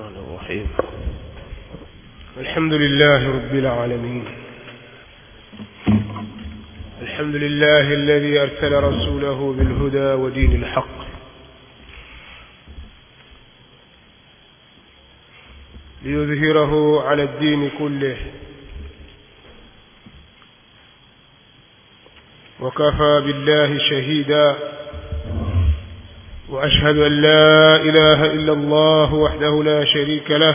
الرحمن الرحيم الحمد لله رب العالمين الحمد لله الذي أرسل رسوله بالهدى ودين الحق ليظهره على الدين كله وكفى بالله شهيدا وأشهد أن لا إله إلا الله وحده لا شريك له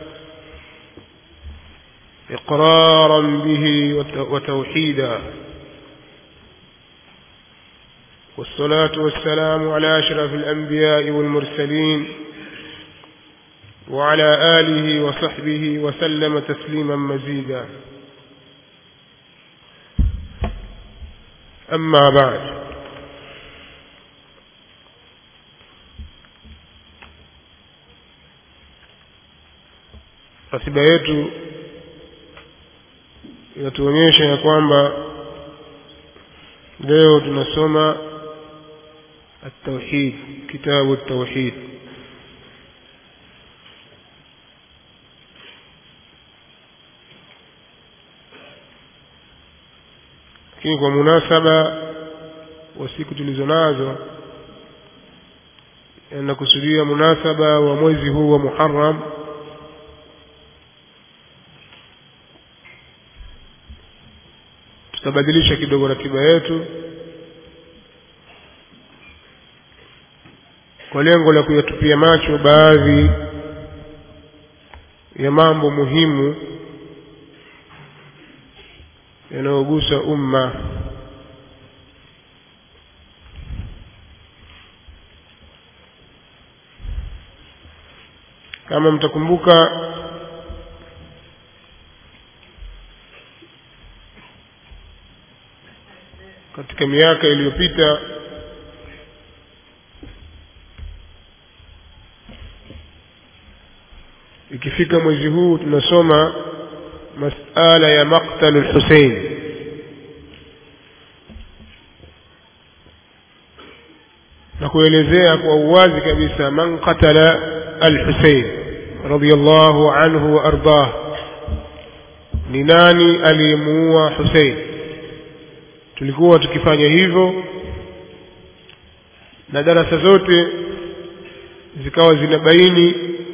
إقرارا به وتوحيدا والصلاة والسلام على أشرف الأنبياء والمرسلين وعلى آله وصحبه وسلم تسليما مزيدا أما بعد ratiba yetu inatuonyesha ya kwamba leo tunasoma التوحيد كتاب التوحيد lakini kwa munasaba wa siku tulizo nazo nakusudia munasaba wa mwezi huu wa Muharram tutabadilisha kidogo ratiba yetu kwa lengo la kuyatupia macho baadhi ya mambo muhimu yanayogusa umma kama mtakumbuka katika miaka iliyopita ikifika mwezi huu tunasoma masala ya maqtalu lhusein na kuelezea kwa uwazi kabisa man qatala alhusein radiallahu anhu wa ardah ni nani aliyemuua husein tulikuwa tukifanya hivyo na darasa zote zikawa zinabaini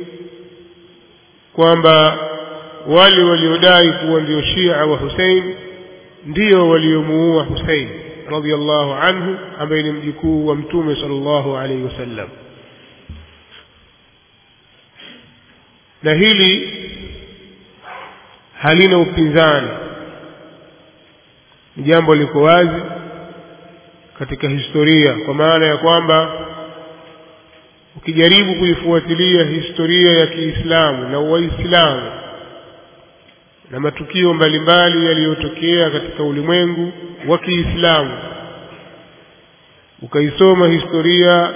kwamba wale waliodai kuwa ndio Shia wa Hussein ndio waliomuua Hussein radhiallahu anhu ambaye ni mjukuu wa Mtume sallallahu alaihi wasallam na hili halina upinzani ni jambo liko wazi katika historia kwa maana ya kwamba ukijaribu kuifuatilia historia ya Kiislamu na Waislamu na matukio mbalimbali yaliyotokea katika ulimwengu wa Kiislamu ukaisoma historia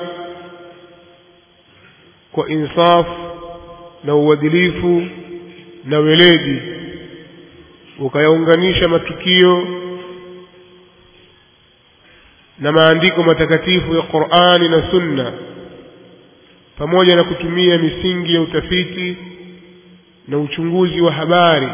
kwa insaf na uadilifu na weledi ukayaunganisha matukio na maandiko matakatifu ya Qur'ani na Sunna pamoja na kutumia misingi ya utafiti na uchunguzi wa habari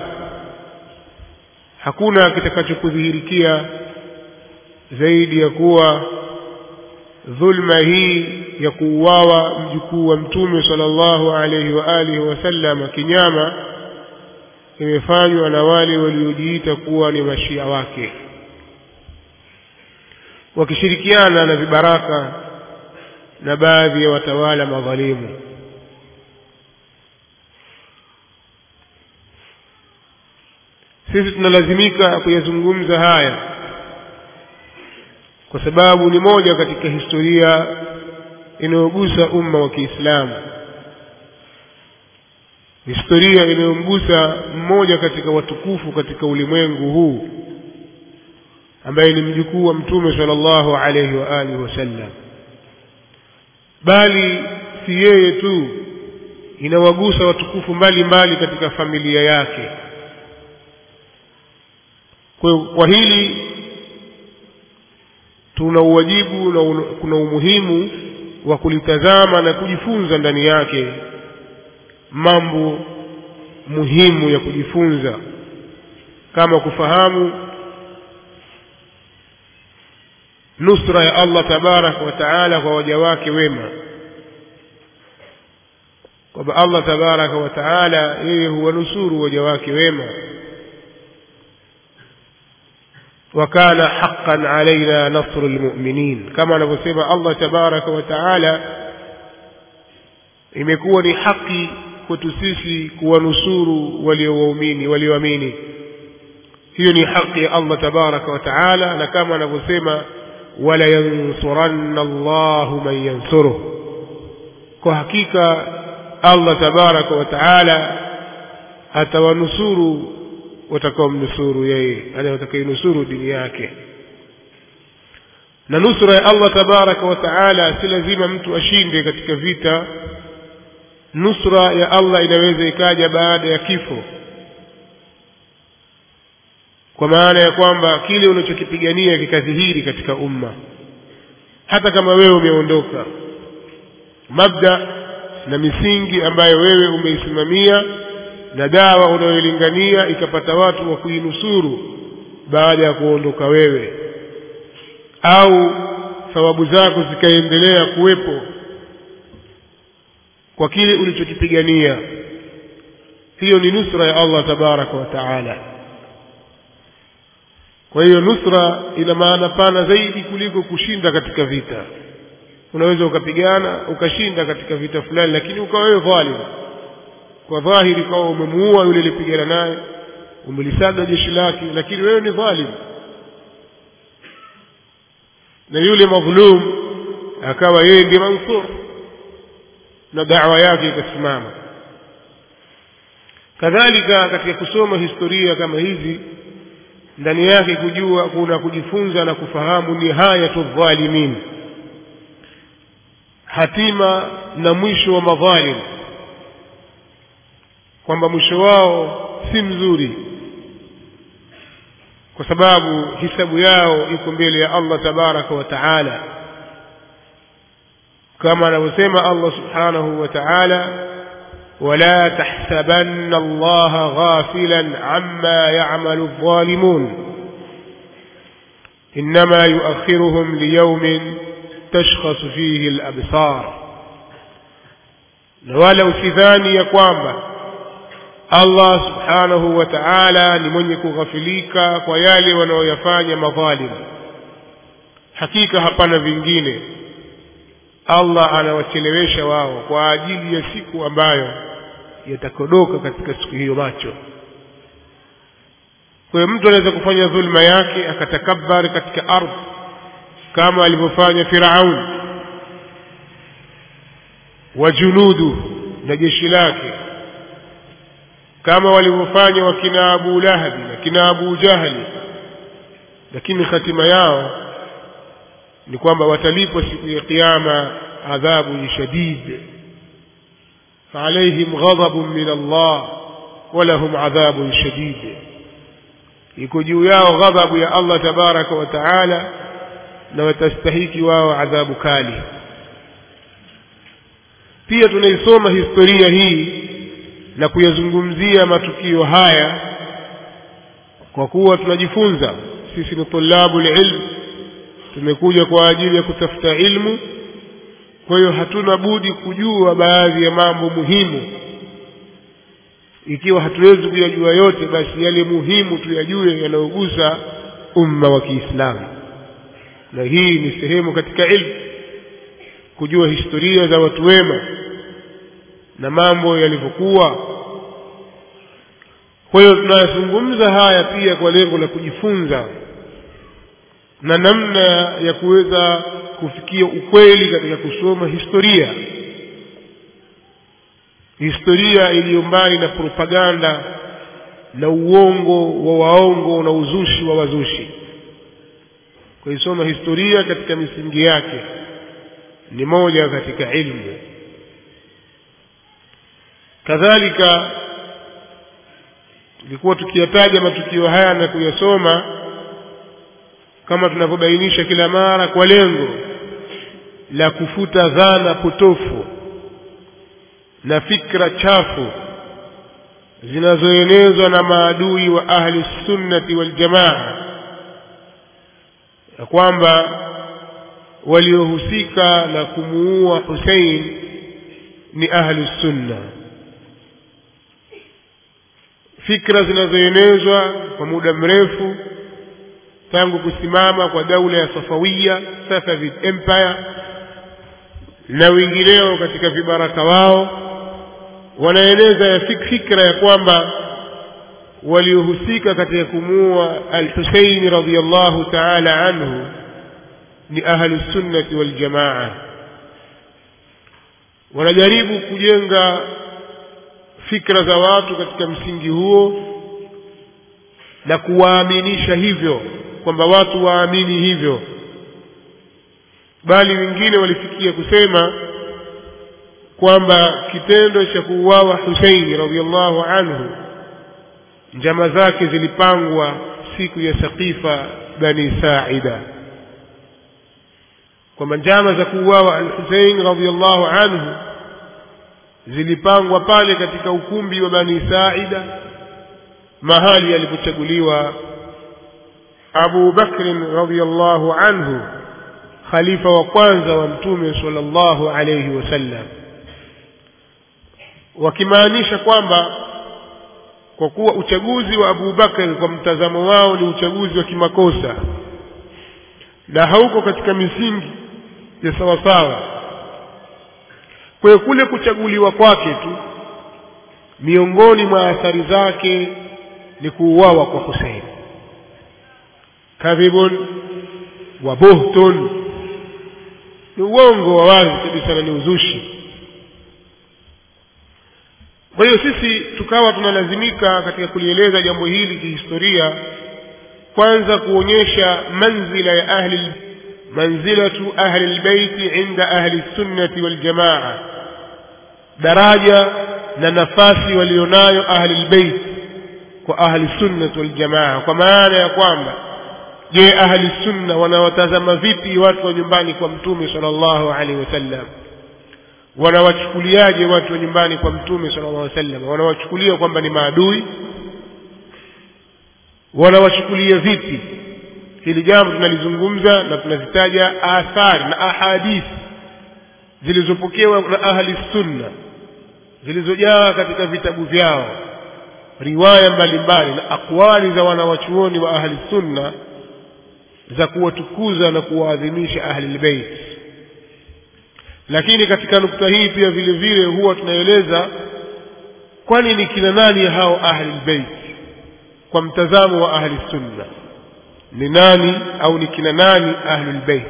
hakuna kitakachokudhihirikia zaidi ya kuwa dhulma hii ya kuuawa mjukuu wa mtume sallallahu alaihi wa alihi wasallam kinyama imefanywa na wale waliojiita kuwa ni mashia wake wakishirikiana na vibaraka na baadhi ya watawala madhalimu sisi tunalazimika kuyazungumza haya kwa sababu ni moja katika historia inayogusa umma wa Kiislamu historia inayomgusa mmoja katika watukufu katika ulimwengu huu ambaye ni mjukuu wa mtume sallallahu alayhi wa alihi wasallam bali si yeye tu inawagusa watukufu mbalimbali katika familia yake kwa, kwa hili tuna uwajibu na un, kuna umuhimu wa kulitazama na kujifunza ndani yake mambo muhimu ya kujifunza kama kufahamu nusra ya Allah tabaraka wa taala kwa waja wake wema kwamba Allah tabaraka wa taala yeye huwanusuru waja wake wema وكان حقا علينا نصر المؤمنين كما anavyosema Allah tabaraka wa taala imekuwa ni haki kwetu sisi kuwanusuru waliowaumini walioamini hiyo ni haki ya Allah tabaraka wa taala na kama anavyosema wala yansuranna Allahu man yansuruh kwa hakika Allah tabaraka wa taala atawanusuru watakaomnusuru yeye yani watakainusuru dini yake na nusra ya Allah tabaraka wa taala si lazima mtu ashinde katika vita nusra ya Allah inaweza ikaja baada ya kifo kwa maana ya kwamba kile unachokipigania kikadhihiri katika umma hata kama wewe umeondoka mabda na misingi ambayo wewe umeisimamia na dawa unayoilingania ikapata watu wa kuinusuru baada ya kuondoka wewe au thawabu zako zikaendelea kuwepo kwa kile ulichokipigania hiyo ni nusra ya Allah tabaraka wa taala kwa hiyo nusra ina maana pana zaidi kuliko kushinda katika vita unaweza ukapigana ukashinda katika vita fulani lakini ukawa wewe dhalim kwa dhahiri kwa umemuua yule alipigana naye umelisaga jeshi lake lakini wewe ni dhalim na yule madhlum akawa yeye ndiye mansur na da'wa yake ikasimama kadhalika katika kusoma historia kama hizi ndani yake kujua kuna kujifunza na kufahamu nihayatu dhalimin hatima na mwisho wa madhalim kwamba mwisho wao si mzuri kwa sababu hisabu yao iko mbele ya Allah tabaraka wa taala kama anavyosema Allah subhanahu wa ta'ala ولا تحسبن الله غافلا عما يعمل الظالمون إنما يؤخرهم ليوم تشخص فيه الأبصار ولا usidhani ya kwamba Allah subhanahu wa ta'ala ni mwenye kughafilika kwa yale wanaoyafanya madhalim hakika hapana vingine Allah anawachelewesha wao kwa ajili ya siku ambayo yatakodoka katika siku hiyo macho kwa hiyo mtu anaweza kufanya dhulma yake akatakabari katika ardhi kama alivyofanya Firaun wa junudu na jeshi lake kama walivyofanya wakina Abu Lahabi na kina Abu Jahali lakini hatima yao ni kwamba watalipwa siku ya kiyama adhabu shadid فعليهم غضب من الله ولهم عذاب شديد iko juu yao ghadhabu ya Allah tabaraka wa taala na watastahiki wao adhabu kali pia tunaisoma historia hii na kuyazungumzia matukio haya kwa kuwa tunajifunza sisi ni tulabu ilm tumekuja kwa ajili ya kutafuta ilmu kwa hiyo hatuna budi kujua baadhi ya mambo muhimu ikiwa hatuwezi kuyajua yote basi yale muhimu tuyajue yanayogusa umma wa Kiislamu na hii ni sehemu katika ilmu kujua historia za watu wema na mambo yalivyokuwa kwa hiyo tunayazungumza haya pia kwa lengo la kujifunza na namna ya kuweza kufikia ukweli katika kusoma historia historia iliyo mbali na propaganda na uongo wa waongo na uzushi wa wazushi kuisoma historia katika misingi yake ni moja katika ilmu kadhalika tulikuwa tukiyataja matukio haya na kuyasoma kama tunavyobainisha kila mara kwa lengo la kufuta dhana potofu na fikra chafu zinazoenezwa na maadui wa ahli sunnati waljamaa ya kwamba waliohusika na kumuua Hussein ni ahli sunna fikra zinazoenezwa kwa muda mrefu tangu kusimama kwa daula ya Safawiya Safavid Empire na wengineo katika vibaraka wao wanaeleza ya fikra ya kwamba waliohusika katika kumuua al-Husayn radhiyallahu ta'ala anhu ni ahli sunnati wal jamaa wanajaribu kujenga fikra za watu katika msingi huo na kuwaaminisha hivyo kwamba watu waamini hivyo bali wengine walifikia kusema kwamba kitendo cha kuuawa Husaini radhiallahu anhu njama zake zilipangwa siku ya Saqifa bani Saida kwamba njama za kuuawa al-Husain radhiallahu anhu zilipangwa pale katika ukumbi wa bani Saida mahali alipochaguliwa Abu Bakr radhiallahu anhu khalifa wa kwanza wa mtume sallallahu alayhi wasallam wakimaanisha kwamba kwa kuwa uchaguzi wa Abu Bakar kwa mtazamo wao ni uchaguzi wa kimakosa na hauko katika misingi ya sawasawa kwa hiyo kule kuchaguliwa kwake tu miongoni mwa athari zake ni kuuawa kwa Hussein kadhibun wa buhtun ni uongo wa wazi kabisa na ni uzushi kwa hiyo sisi tukawa tunalazimika katika kulieleza jambo hili kihistoria kwanza kuonyesha manzila ya ahli manzilatu ahli albayti inda ahli sunnati waljamaa daraja na nafasi walionayo ahli albayt kwa ahli sunnati waljamaa kwa maana ya kwamba je ahli sunna wanawatazama vipi watu wa nyumbani kwa mtume sallallahu alaihi wasallam wanawachukuliaje watu wa nyumbani kwa mtume sallallahu alaihi wasallam wanawachukulia kwamba ni maadui wanawachukulia vipi hili jambo tunalizungumza na tunazitaja athari na ahadithi zilizopokewa na ahli sunna zilizojaa katika vitabu vyao riwaya mbalimbali na akwali za wanawachuoni wa ahli sunna za kuwatukuza na kuwaadhimisha ahli albayt lakini katika nukta hii pia vile vile huwa tunaeleza kwani ni kina nani hao ahli albayt kwa mtazamo wa ahli sunna ni nani au ni kina nani ahli albayt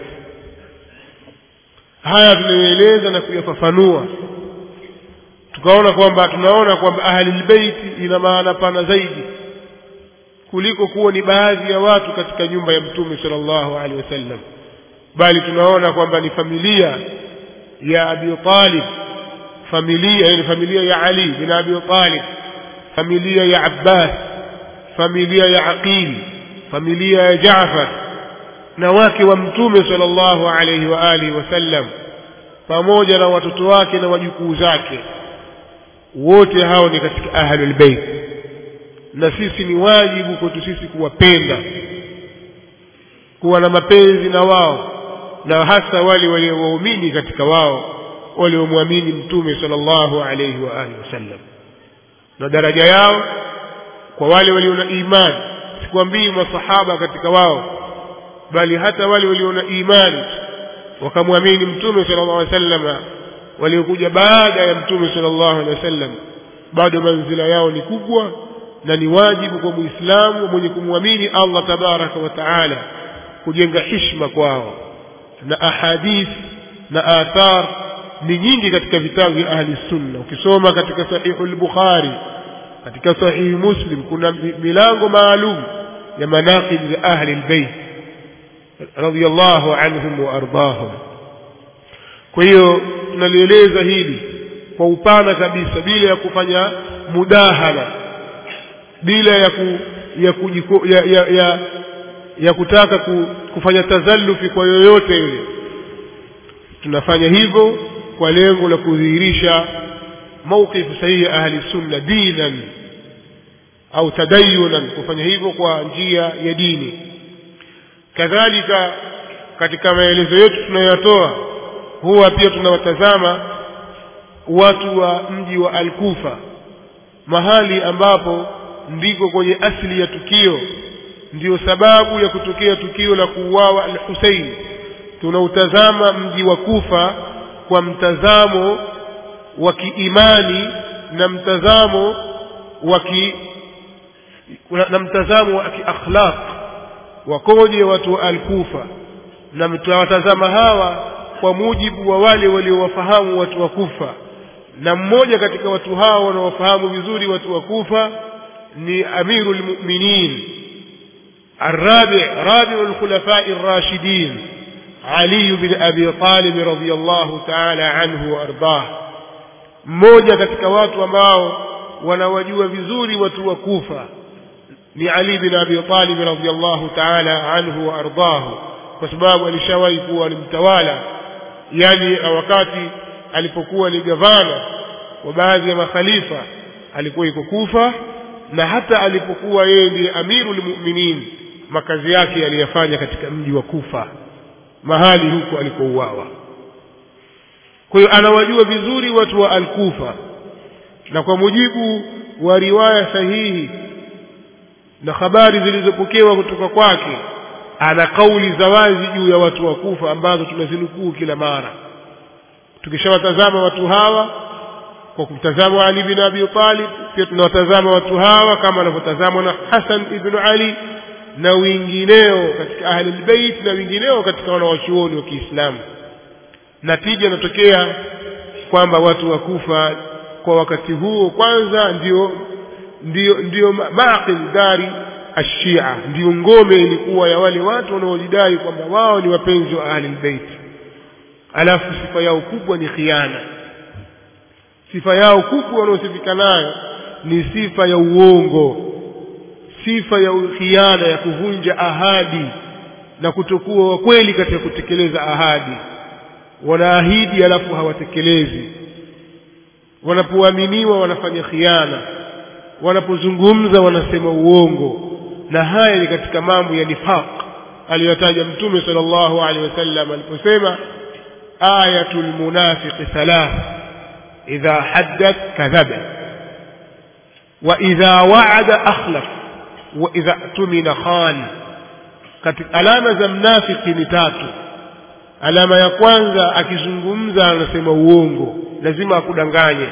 haya tunayoeleza na kuyafafanua tukaona kwamba tunaona kwamba ahli albayt ina maana pana zaidi kuliko kuwa ni baadhi ya watu katika nyumba ya mtume sallallahu alaihi wasallam bali tunaona kwamba ni familia ya Abi Talib familia yani familia ya Ali bin Abi Talib familia ya Abbas familia ya Aqil familia ya Jaafar na wake wa mtume sallallahu alaihi wa alihi wasallam pamoja na watoto wake na wajukuu zake wote hao ni katika ahlul bait na sisi ni wajibu kwetu sisi kuwapenda kuwa na mapenzi na wao na hasa wale waliowaumini katika wao waliomwamini mtume sallallahu alayhi wa alihi wasallam na daraja yao kwa wale walio na imani sikwambii masahaba katika wao bali hata wale walio na imani wakamwamini mtume sallallahu alayhi wasallam waliokuja baada ya mtume sallallahu alayhi wasallam bado manzila yao ni kubwa na ni wajibu kwa muislamu mwenye kumwamini Allah tabaraka wa taala kujenga hishma kwao na ahadith na athar ni nyingi katika vitabu vya ahli sunna ukisoma katika sahihu al-bukhari katika sahihi muslim kuna milango maalum ya manaqib za ahli al-bayt radiyallahu anhum wa ardahum kwa hiyo tunalieleza hili kwa upana kabisa bila ya kufanya mudahana bila ya ku, ya, kujiko, ya, ya, ya, ya kutaka ku, kufanya tazallufi kwa yoyote yule tunafanya hivyo kwa lengo la kudhihirisha mawqif sahihi ahli sunna dinan au tadayunan kufanya hivyo kwa njia ya dini kadhalika katika maelezo yetu tunayoyatoa huwa pia tunawatazama watu wa mji wa Al-Kufa mahali ambapo ndiko kwenye asili ya tukio ndiyo sababu ya kutokea tukio la kuuawa Al-Husayn tunautazama mji wa Kufa kwa mtazamo wa kiimani na mtazamo wa ki na mtazamo wa kiakhlaq wakoje watu wa Al-Kufa na mtawatazama hawa kwa mujibu wa wale waliowafahamu watu wa Kufa na mmoja katika watu hao wanaofahamu vizuri watu wa Kufa ni Amirul Mu'minin الرابع رابع الخلفاء الراشدين علي بن أبي طالب رضي الله تعالى عنه وأرضاه mmoja katika watu ambao wanawajua vizuri watu wa Kufa ni Ali bin Abi Talib radhiyallahu ta'ala anhu wa ardahu kwa sababu alishawahi kuwa ni mtawala yani wakati alipokuwa ni gavana wa baadhi ya makhalifa alikuwa yuko Kufa na hata alipokuwa yeye ndiye amirul mu'minin makazi yake aliyafanya katika mji wa Kufa mahali huko alikouawa kwa hiyo anawajua vizuri watu wa al-Kufa na kwa mujibu wa riwaya sahihi na habari zilizopokewa kutoka kwake ana kauli za wazi juu ya watu wa Kufa ambazo tunazinukuu kila mara tukishawatazama watu hawa kwa kumtazama Ali bin Abi Talib pia tunawatazama watu hawa kama wanavyotazamwa na Hassan ibn Ali na wengineo katika ahli albayt na wengineo katika wanawachuoni wa Kiislamu natija inatokea kwamba watu wa Kufa kwa wakati huo kwanza ndio ndio ndio maqil dari ashia ndio ngome ilikuwa ya wale watu wanaojidai kwamba wao ni wapenzi wa ahli albayt alafu sifa yao kubwa ni khiana sifa yao kubwa wanaosifika nayo ni sifa ya uongo sifa ya khiana ya kuvunja ahadi na kutokuwa wa kweli katika kutekeleza ahadi wanaahidi alafu hawatekelezi wanapoaminiwa wanafanya khiana wanapozungumza wanasema uongo na haya ni katika mambo ya nifaq aliyotaja mtume sallallahu alaihi wasallam aliposema ayatul munafiqi thalath idha haddath kadhaba wa idha wa'ada akhlaf wa idha tumina khan katika alama za mnafiki ni tatu alama ya kwanza akizungumza anasema uongo lazima akudanganye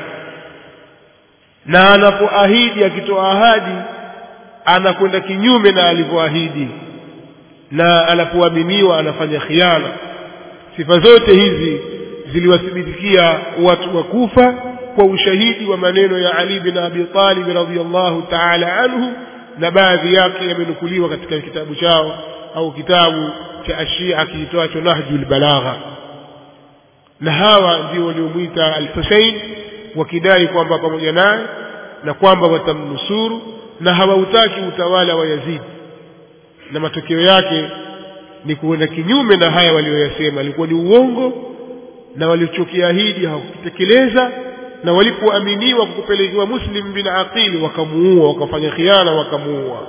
na anapoahidi akitoa ahadi anakwenda kinyume na alivyoahidi na anapoaminiwa anafanya khiana sifa zote hizi ziliwathibitikia watu wa Kufa kwa ushahidi wa maneno ya Ali bin Abi Talib radhiyallahu ta'ala anhu na baadhi yake yamenukuliwa katika kitabu chao au kitabu cha Ashia kiitwacho Nahjul Balagha na hawa ndio waliomwita Al-Hussein wakidai kwamba pamoja naye na kwamba watamnusuru na hawautaki utawala wa Yazid na matokeo yake ni kuenda kinyume na haya walioyasema alikuwa ni uongo na walichokiahidi hawakutekeleza na walipoaminiwa kupelekewa Muslim bin Aqil wakamuua wakafanya khiana wakamuua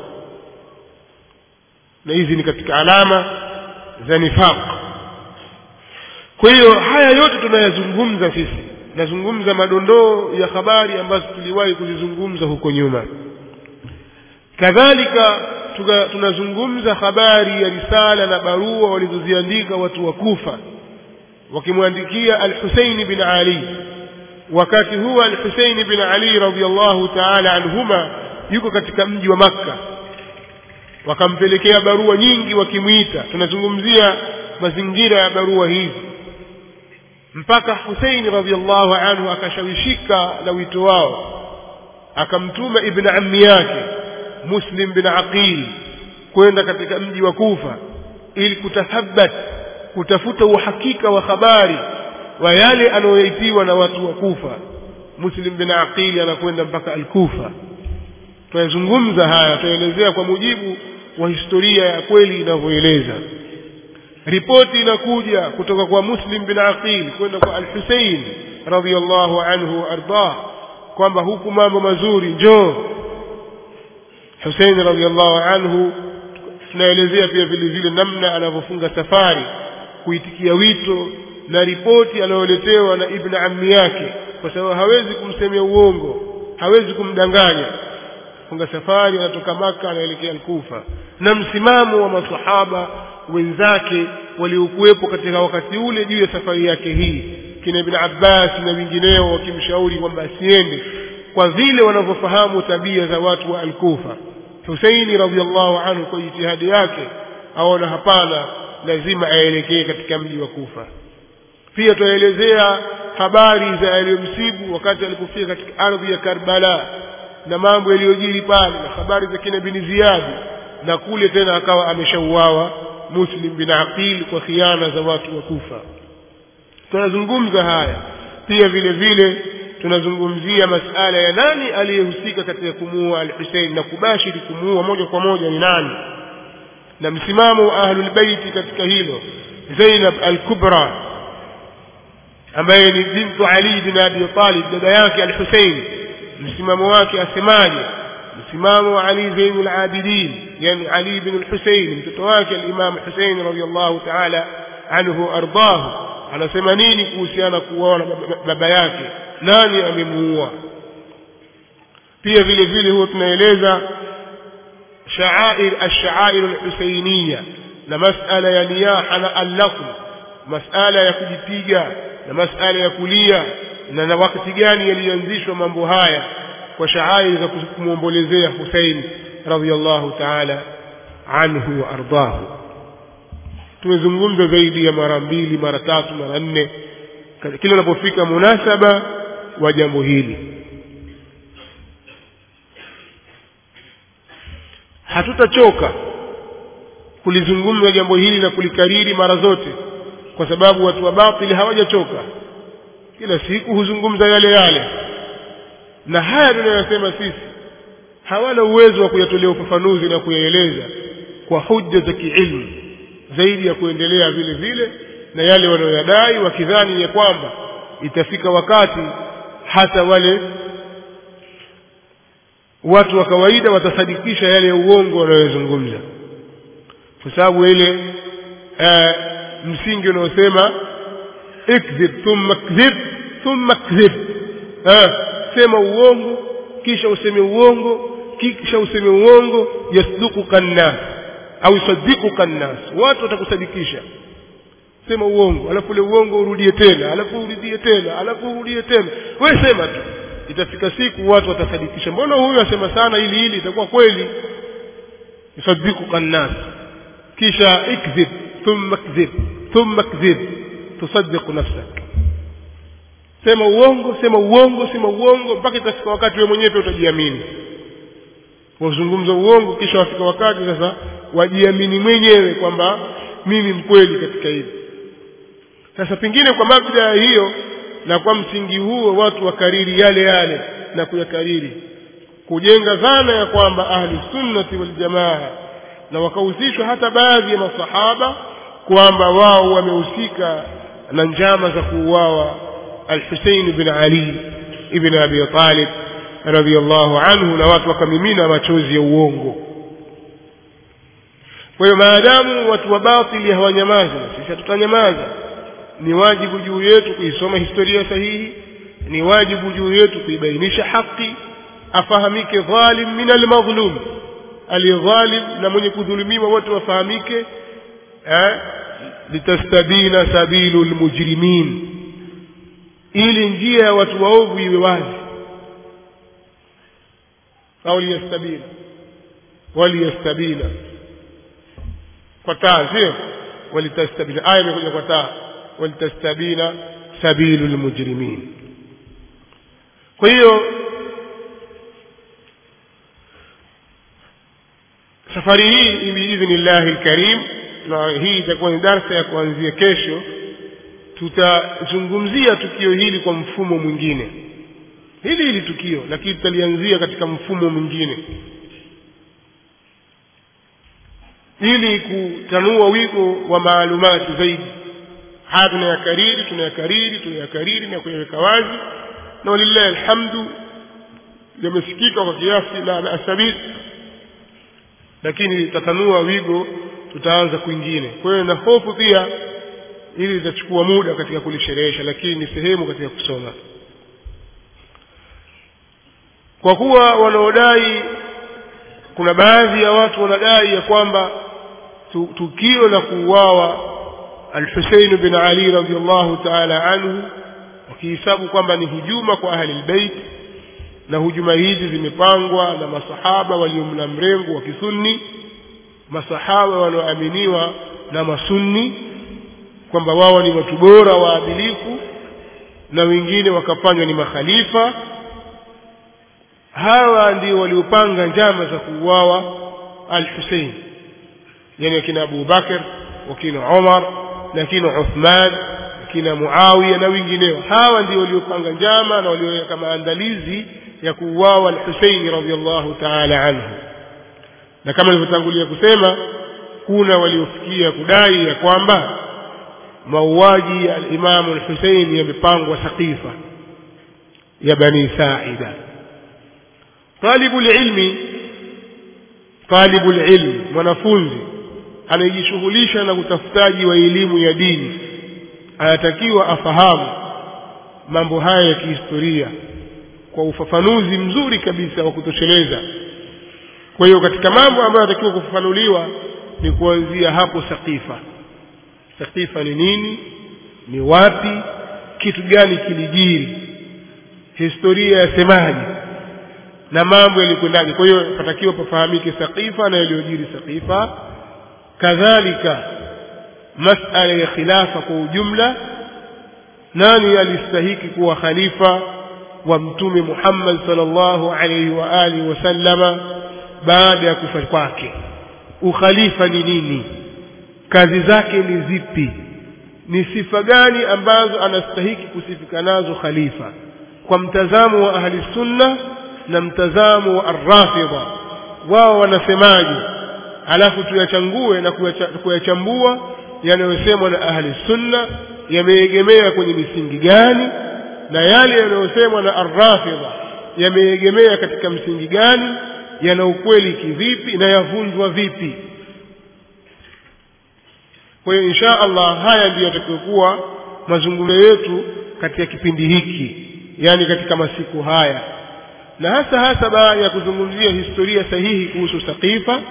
na hizi ni katika alama za nifaq kwa hiyo haya yote tunayazungumza sisi nazungumza madondoo ya habari ambazo tuliwahi kuzizungumza huko nyuma kadhalika tunazungumza habari ya risala na barua walizoziandika watu wa Kufa wakimwandikia Al-Husayn bin Ali wakati huo Al-Husayn bin Ali radhiyallahu ta'ala anhuma yuko katika mji wa Makka wakampelekea barua nyingi wakimwita tunazungumzia mazingira ya barua hizi mpaka Husayn radhiyallahu anhu akashawishika na wito wao akamtuma ibn ammi yake Muslim bin Aqil kwenda katika mji wa Kufa ili kutathabat kutafuta uhakika wa habari wa yale anayoitiwa na watu wa Kufa Muslim bin Aqil anakwenda mpaka al-Kufa tunazungumza haya tuelezea kwa mujibu wa historia ya kweli inavyoeleza ripoti inakuja kutoka kwa Muslim bin Aqil kwenda kwa Al-Husayn radhiyallahu anhu ardah kwamba huku mambo mazuri njoo Hussein radhiallahu anhu tunaelezea pia vile vile namna anavyofunga safari kuitikia wito na ripoti anayoletewa na ibn ammi yake kwa sababu hawezi kumsemea uongo hawezi kumdanganya funga safari anatoka maka anaelekea Kufa na msimamo wa masahaba wenzake waliokuwepo katika wakati ule juu ya safari yake hii kina ibn Abbas na wengineo wakimshauri kwamba asiende kwa vile wanavyofahamu tabia za watu wa Al-Kufa Husaini radhiallahu anhu kwa jitihadi yake aona hapana lazima aelekee katika mji wa Kufa pia tuelezea habari za aliyomsibu wakati alipofika katika ardhi ya Karbala na mambo yaliyojiri pale na habari za kina bin Ziyad na kule tena akawa ameshauawa Muslim bin Aqil kwa khiana za watu wa Kufa tunazungumza haya pia vile vile tunazungumzia masala ya nani aliyehusika katika kumuua al-Hussein na kubashiri kumuua moja kwa moja ni nani na msimamo wa ahlul baiti katika hilo Zainab al-Kubra ambaye ni bintu Ali bin Abi Talib dada yake al-Hussein msimamo wake asemaje msimamo wa Ali Zainul Abidin yani Ali bin al-Hussein mtoto wake al-Imam Hussein radiyallahu ta'ala anhu ardahu anasema nini kuhusiana kuoana baba yake nani amemuua pia vile vile huwa tunaeleza sha'air ash-sha'air al-husainiyya na masala ya niyaha na al-laqm masala ya kujipiga na masala ya kulia na na wakati gani yalianzishwa mambo haya kwa sha'air za kumwombolezea Hussein radhiyallahu ta'ala anhu wa ardahu tumezungumza zaidi ya mara mbili mara tatu mara nne kila unapofika munasaba wa jambo hili hatutachoka kulizungumza jambo hili na kulikariri mara zote kwa sababu watu wa batili hawajachoka kila siku huzungumza yale yale na haya tunayosema sisi hawana uwezo wa kuyatolea ufafanuzi na kuyaeleza kwa hujja za kiilmu zaidi ya kuendelea vile vile na yale wanayoyadai wakidhani ya kwamba itafika wakati hata wale watu wa kawaida watasadikisha yale ya uongo wanayozungumza kwa sababu ile uh, msingi unaosema ikdhib thumma kdhib thumma kdhib uh, sema uongo kisha useme uongo kisha useme uongo yasduquka nnas au yusaddiquka nnas watu watakusadikisha sema uongo alafu ule uongo urudie tena alafu urudie tena alafu urudie tena wewe sema tu itafika siku watu watasadikisha mbona huyu asema sana ili hili itakuwa kweli yusaddiquka nnas kisha ikdhib thumma kdhib thumma kdhib tusaddiqu nafsak sema uongo sema uongo sema uongo mpaka itafika wakati wewe mwenyewe utajiamini wazungumza uongo kisha wafika wakati sasa wajiamini mwenyewe kwamba mimi mkweli katika hili sasa pengine kwa mabda hiyo na kwa msingi huo watu wakariri yale yale na kuyakariri kujenga dhana ya kwamba ahli sunnati wal jamaa na wakahusishwa hata baadhi ya masahaba kwamba wao wamehusika na njama za kuuawa al-Husayn bin Ali ibn Abi Talib radhiyallahu anhu na watu wakamimina machozi ya uongo kwa hiyo maadamu watu wa batili hawanyamaza sisi hatutanyamaza ni wajibu juu yetu kuisoma historia sahihi ni wajibu juu yetu kuibainisha haki afahamike dhalim min almadhlum aliyedhalim na mwenye kudhulumiwa wote wafahamike eh, litastabina sabilu lmujrimin ili njia ya watu waovu iwe wazi au liyastabina waliyastabina kwa taa sio walitastabina aya imekuja kwa taa walitastabina sabilu lmujrimin kwa hiyo safari hii biidhnillahi lkarim na hii itakuwa ni darsa ya kuanzia kesho tutazungumzia tukio hili kwa mfumo mwingine hili hili tukio lakini tutalianzia katika mfumo mwingine ili kutanua wigo wa maalumati zaidi haya tunayakariri tunayakariri tunayakariri na kuyaweka wazi na walillahi alhamdu yamesikika kwa kiasi la ba'sa lakini tatanua wigo tutaanza kwingine kwa hiyo na hofu pia ili litachukua muda katika kulisherehesha lakini ni sehemu katika kusoma kwa kuwa wanaodai kuna baadhi ya watu wanadai ya kwamba tukio la kuuawa al-Husayn bin Ali radhiyallahu ta'ala anhu wakihesabu kwamba ni hujuma kwa ahli albayt na hujuma hizi zimepangwa na masahaba waliomna mrengo wa kisunni masahaba wanaoaminiwa na masunni kwamba wao ni watu bora waadilifu na wengine wakafanywa ni makhalifa hawa ndio waliopanga njama za kuuawa al-Hussein yani akina Abu Bakar wakina Umar na kina Uthman kina Muawiya na wengineo hawa ndio waliopanga njama na walioweka maandalizi ya kuuawa al-Hussein radhiyallahu ta'ala anhu na kama nilivyotangulia kusema kuna waliofikia kudai ya kwamba mauaji ya al-Imam al-Hussein yamepangwa Saqifa ya Bani Sa'ida طالب العلم طالب العلم mwanafunzi anayejishughulisha na utafutaji wa elimu ya dini anatakiwa afahamu mambo haya ya kihistoria kwa ufafanuzi mzuri kabisa wa kutosheleza kwa hiyo katika mambo ambayo yanatakiwa kufafanuliwa ni kuanzia hapo sakifa sakifa ni nini ni wapi kitu gani kilijiri historia yasemaje na mambo yalikwendaje kwa hiyo patakiwa pafahamike sakifa na yaliyojiri sakifa kadhalika masala ya khilafa kwa ujumla nani alistahiki kuwa khalifa wa mtume Muhammad sallallahu alaihi wa alihi wasallama baada ya kufa kwake ukhalifa ni nini kazi zake ni zipi ni sifa gani ambazo anastahiki kusifika nazo khalifa kwa mtazamo wa ahli sunna na mtazamo wa arrafidha wao wanasemaje alafu tuyachangue na kuyachambua yanayosemwa na ahli sunna yameegemea kwenye misingi gani na yale yanayosemwa na arrafidha yameegemea katika msingi gani yana ukweli kivipi na yavunjwa vipi kwa hiyo insha Allah haya ndiyo yatakayokuwa mazungumzo yetu katika kipindi hiki yani katika masiku haya na hasa hasa baada ya kuzungumzia historia sahihi kuhusu Saqifa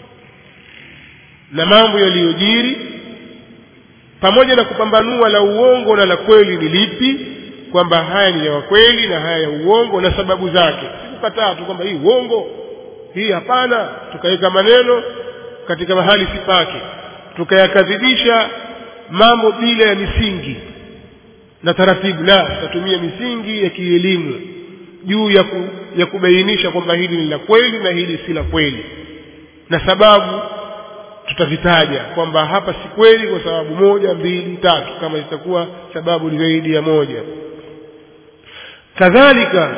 na mambo yaliyojiri pamoja na kupambanua la uongo na la kweli ni lipi kwamba haya ni ya kweli na haya ya uongo na sababu zake sikukataa tu kwamba hii uongo hii hapana tukaweka maneno katika mahali si pake tukayakadhibisha mambo bila ya misingi na taratibu la tutatumia misingi ya kielimu juu ya, ku, ya kubainisha kwamba hili ni la kweli na hili si la kweli na sababu tutavitaja kwamba hapa si kweli kwa sababu moja mbili tatu kama zitakuwa sababu ni zaidi ya moja kadhalika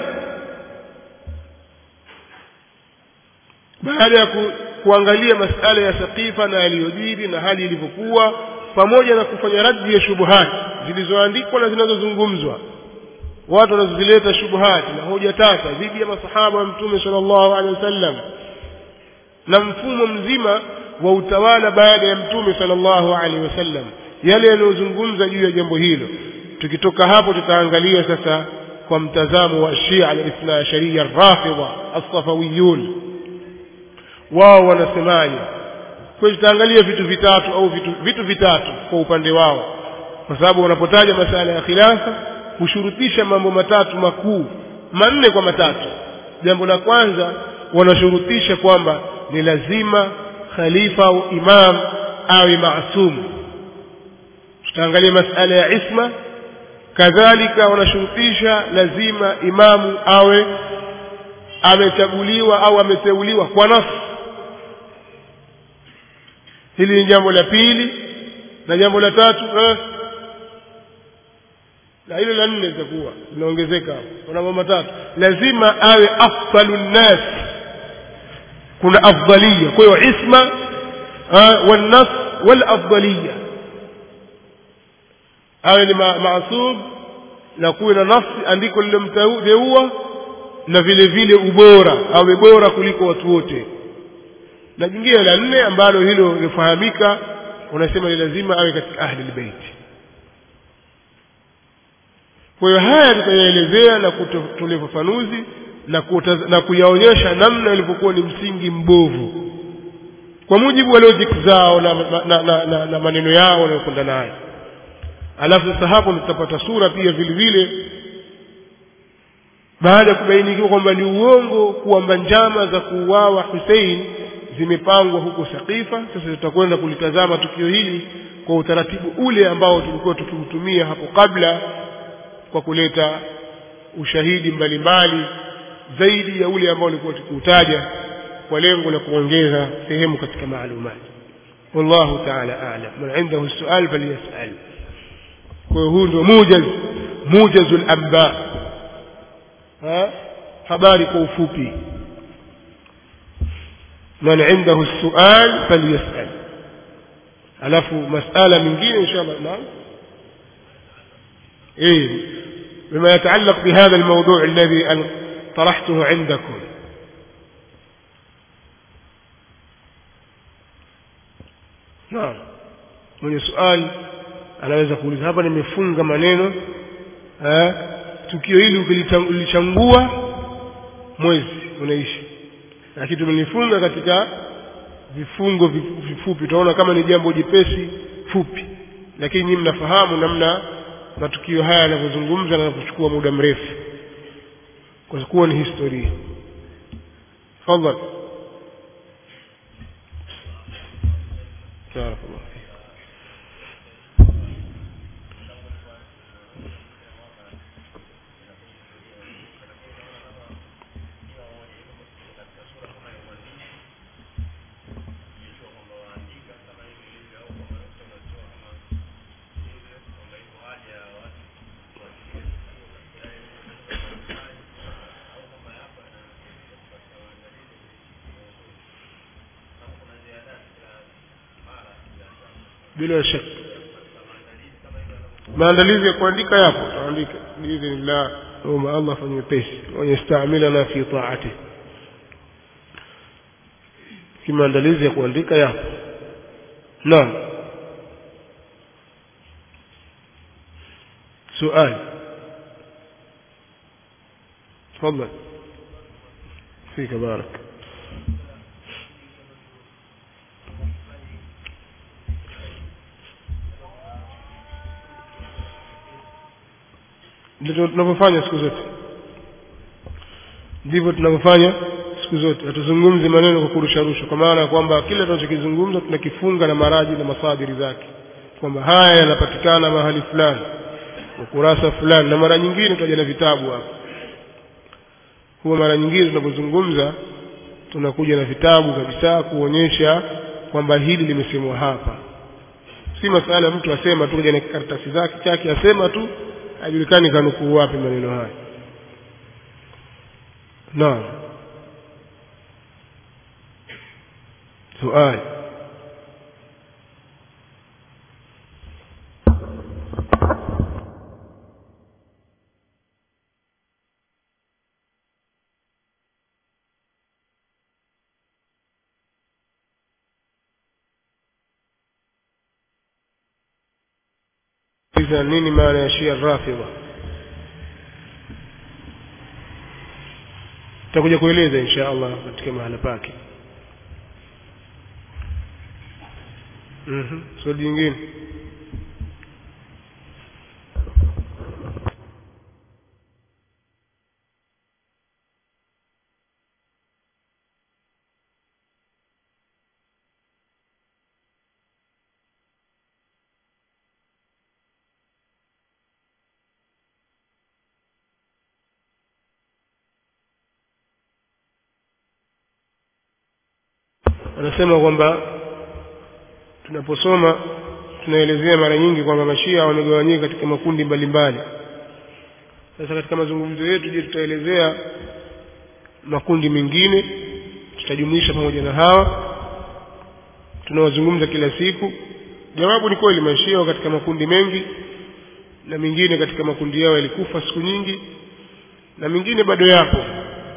baada ya ku, kuangalia masala ya saqifa na yaliyojiri na hali ilivyokuwa pamoja na kufanya raddi ya shubuhati zilizoandikwa na zinazozungumzwa watu wanazileta shubuhati na hoja tata dhidi ya masahaba wa mtume sallallahu alaihi wasallam na mfumo mzima wa utawala baada ya mtume sallallahu alaihi wasallam yale yanayozungumza juu ya jambo hilo tukitoka hapo tutaangalia sasa kwa mtazamo wa Shia al-Ithna Ashariya Rafidha as-Safawiyun wao wanasemaje kwa tutaangalia vitu vitatu au vitu, vitu vitatu kwa upande wao kwa sababu wanapotaja masala ya khilafa hushurutisha mambo matatu makuu manne kwa matatu jambo la kwanza wanashurutisha kwamba ni lazima khalifa au imam awe maasum tutaangalia masala ya isma kadhalika wanashurutisha lazima imamu awe amechaguliwa au ameteuliwa kwa nafsi hili ni jambo la pili na jambo la tatu eh, na hilo la nne litakuwa linaongezeka hapo kuna mambo matatu lazima awe afdalu nnas kuna afdalia kwa hiyo isma والنص والأفضلية awe ni maasum na kuwe na nafsi andiko lilomteua na vile vile ubora awe bora kuliko watu wote na jingine la nne ambalo hilo lifahamika unasema ni lazima awe katika ahli albayt kwa hiyo haya tutayaelezea na kutolea ufafanuzi na, na kuyaonyesha namna ilivyokuwa ni msingi mbovu kwa mujibu wa logic zao na, na, na, na, na, na maneno yao wanayokwenda nayo alafu sasa hapo tutapata sura pia vile vile baada ya kubainikiwa kwamba ni uongo kwamba njama za kuuawa Hussein zimepangwa huko Saqifa. Sasa tutakwenda kulitazama tukio hili kwa utaratibu ule ambao tulikuwa tukiutumia hapo kabla kwa kuleta ushahidi mbalimbali zaidi ya ule ambao ulikuwa tukiutaja kwa lengo la kuongeza sehemu katika maalumati. Wallahu ta'ala a'lam. Man indahu su'al falyas'al. Kwa hiyo huu ndio mujaz mujazul anba ha? habari kwa ufupi man indahu sual falyasal alafu masala mingine inshallah naam ايه بما يتعلق بهذا الموضوع الذي طرحته عندكم نعم mwenye swali anaweza kuuliza hapa nimefunga maneno eh tukio hili ukilichangua mwezi unaishi lakini tumelifunga katika vifungo vifupi utaona kama ni jambo jepesi fupi lakini nyinyi mnafahamu namna matukio haya yanavyozungumza na kuchukua muda mrefu kwa kuwa ni historia tafadhali barakallahu bila shaka maandalizi ya kuandika yapo tutaandika biidhnillah naomba allah afanye wepesi wanyestamilana fi taati kimaandalizi ya kuandika yapo naam سؤال تفضل فيك بارك ndivyo tunavyofanya siku zote ndivyo tunavyofanya siku zote hatuzungumzi maneno kwa kurusha rusha kwa maana ya kwamba kile tunachokizungumza tunakifunga na maraji na masadiri zake kwamba haya yanapatikana mahali fulani ukurasa fulani na mara nyingine tutaja na vitabu hapa huwa mara nyingine tunapozungumza tunakuja na vitabu kabisa kuonyesha kwamba hili limesemwa hapa si masala ya mtu asema tu kaja na karatasi zake chake asema tu hajulikani kanukuu wapi maneno haya naam suali nini maana ya shia rafidha tutakuja kueleza insha allah katika mahala pake mm swali jingine anasema kwamba tunaposoma tunaelezea mara nyingi kwamba mashia wamegawanyika katika makundi mbalimbali sasa katika mazungumzo yetu je tutaelezea makundi mengine tutajumuisha pamoja na hawa tunawazungumza kila siku jawabu ni kweli mashia katika makundi mengi na mengine katika makundi yao yalikufa siku nyingi na mengine bado yapo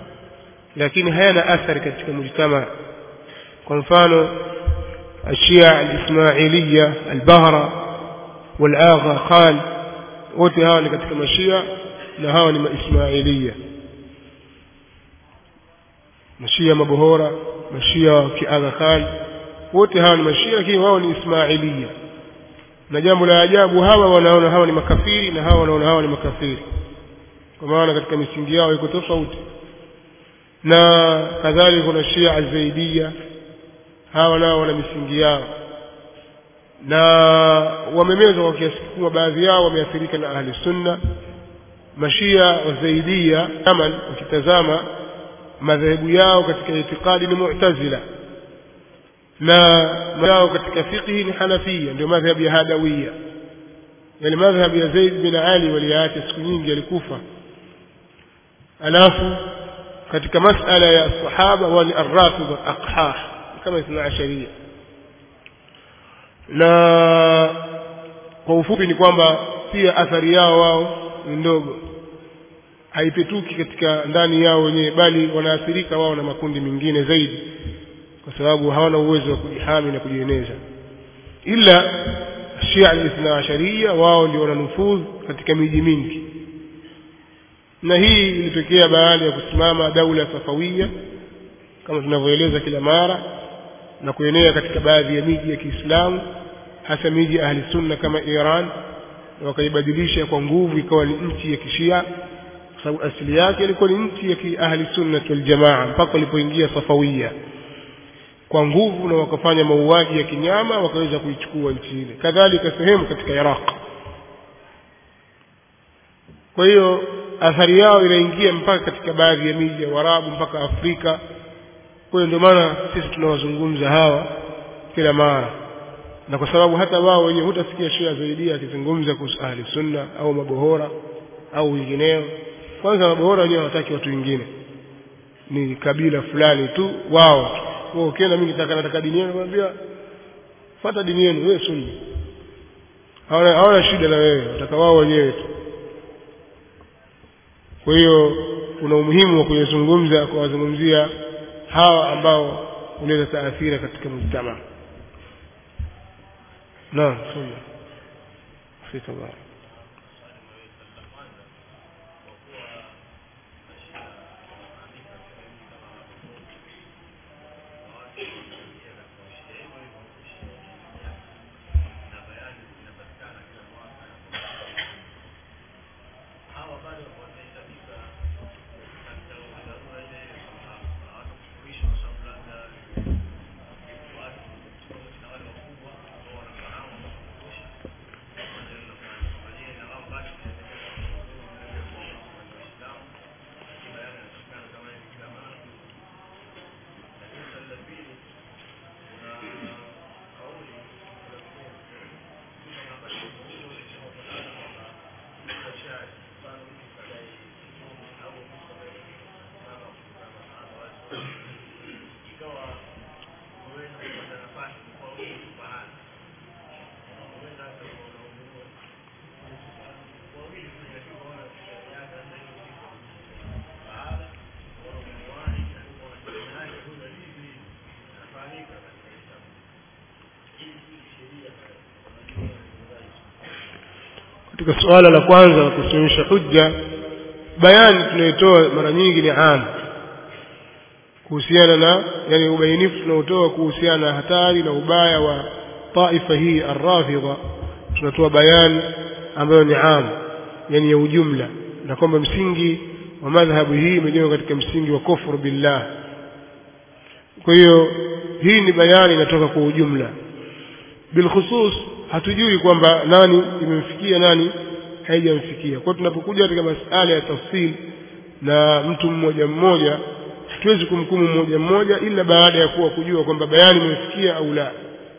lakini hayana athari katika mujtama kwa mfano ashia alismailiya albahra walagha khan wote hawa ni katika mashia na hawa ni maismailia mashia mabohora mashia wa kiagha khan wote hawa ni mashia lakini wao ni ismailia na jambo la ajabu hawa wanaona hawa ni makafiri na hawa wanaona hawa ni makafiri kwa maana katika misingi yao iko tofauti na kadhalika kuna shia azaidia hawa nao wana misingi yao na wamemezwa kwa kiasi kikubwa baadhi yao wameathirika na ahli sunna mashia wazaidia yaman ukitazama madhehebu yao katika itikadi ni mu'tazila na yao katika fiqhi ni hanafia ndio madhhabu ya hadawiya yani madhhabu ya Zaid bin Ali waliyaacha siku nyingi alikufa alafu katika masala ya sahaba wao ni arrafidha aqhah kama ithna asharia na kwa ufupi ni kwamba pia athari yao wao ni ndogo haipetuki katika ndani yao wenyewe bali wanaathirika wao na makundi mengine zaidi kwa sababu hawana uwezo wa kujihami na kujieneza ila shia al-ithna asharia wao ndio wananufudh katika miji mingi na hii ilitokea baada ya kusimama daula safawia kama tunavyoeleza kila mara na kuenea katika baadhi ya miji ya Kiislamu hasa miji ya ahli sunna kama Iran na wakaibadilisha kwa nguvu ikawa ni nchi ya kishia kwa sababu asili yake ilikuwa ni nchi ya ahli sunna wal jamaa mpaka walipoingia safawia kwa nguvu na wakafanya mauaji ya kinyama wakaweza kuichukua nchi ile kadhalika sehemu katika Iraq kwa hiyo athari yao inaingia mpaka katika baadhi ya miji ya Waarabu mpaka Afrika kwa hiyo ndio maana sisi tunawazungumza hawa kila mara na kwa sababu hata wao wenyewe hutasikia Shia Zaidia akizungumza kuhusu ahli sunna au mabohora au wengineo kwanza mabohora wenyewe hawataki watu wengine ni kabila fulani tu wao wewe ukienda mimi nitaka nataka dini yenu nakwambia fuata dini yenu wewe sunni hawana hawana shida na wewe nataka wao wenyewe tu kwa hiyo kuna umuhimu wa kuyazungumza kuwazungumzia hawa ambao unaweza taathira katika mujtama naam sunna fika bara katika suala la kwanza la kusimamisha hujja bayani tunayotoa mara nyingi ni am kuhusiana na yani ubainifu tunaotoa kuhusiana na hatari na ubaya wa taifa hii arrafidha tunatoa bayani ambayo ni am yani ya ujumla na kwamba msingi wa madhhabu hii imejengwa katika msingi wa kufru billah kwa hiyo hii ni bayani inatoka kwa ujumla bilkhusus hatujui kwamba nani imemfikia nani haijamfikia kwa tunapokuja katika masala ya tafsiri na mtu mmoja mmoja hatuwezi kumhukumu mmoja mmoja ila baada ya kuwa kujua kwamba bayani imemfikia au la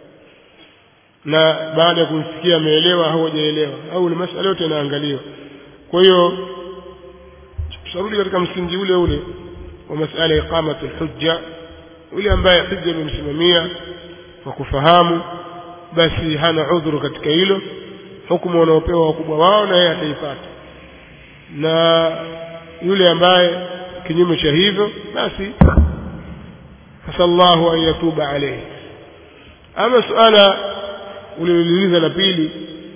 na baada ya kumfikia ameelewa au hajaelewa au ni masala yote yanaangaliwa kwa hiyo tutarudi katika msingi ule ule wa masala ya iqamati hujja yule ambaye hujja imemsimamia kwa kufahamu basi hana udhuru katika hilo hukumu wanaopewa wakubwa wao na yeye ataipata na yule ambaye kinyume cha hivyo basi asallahu an yatuba alayhi ama suala uliloliuliza la pili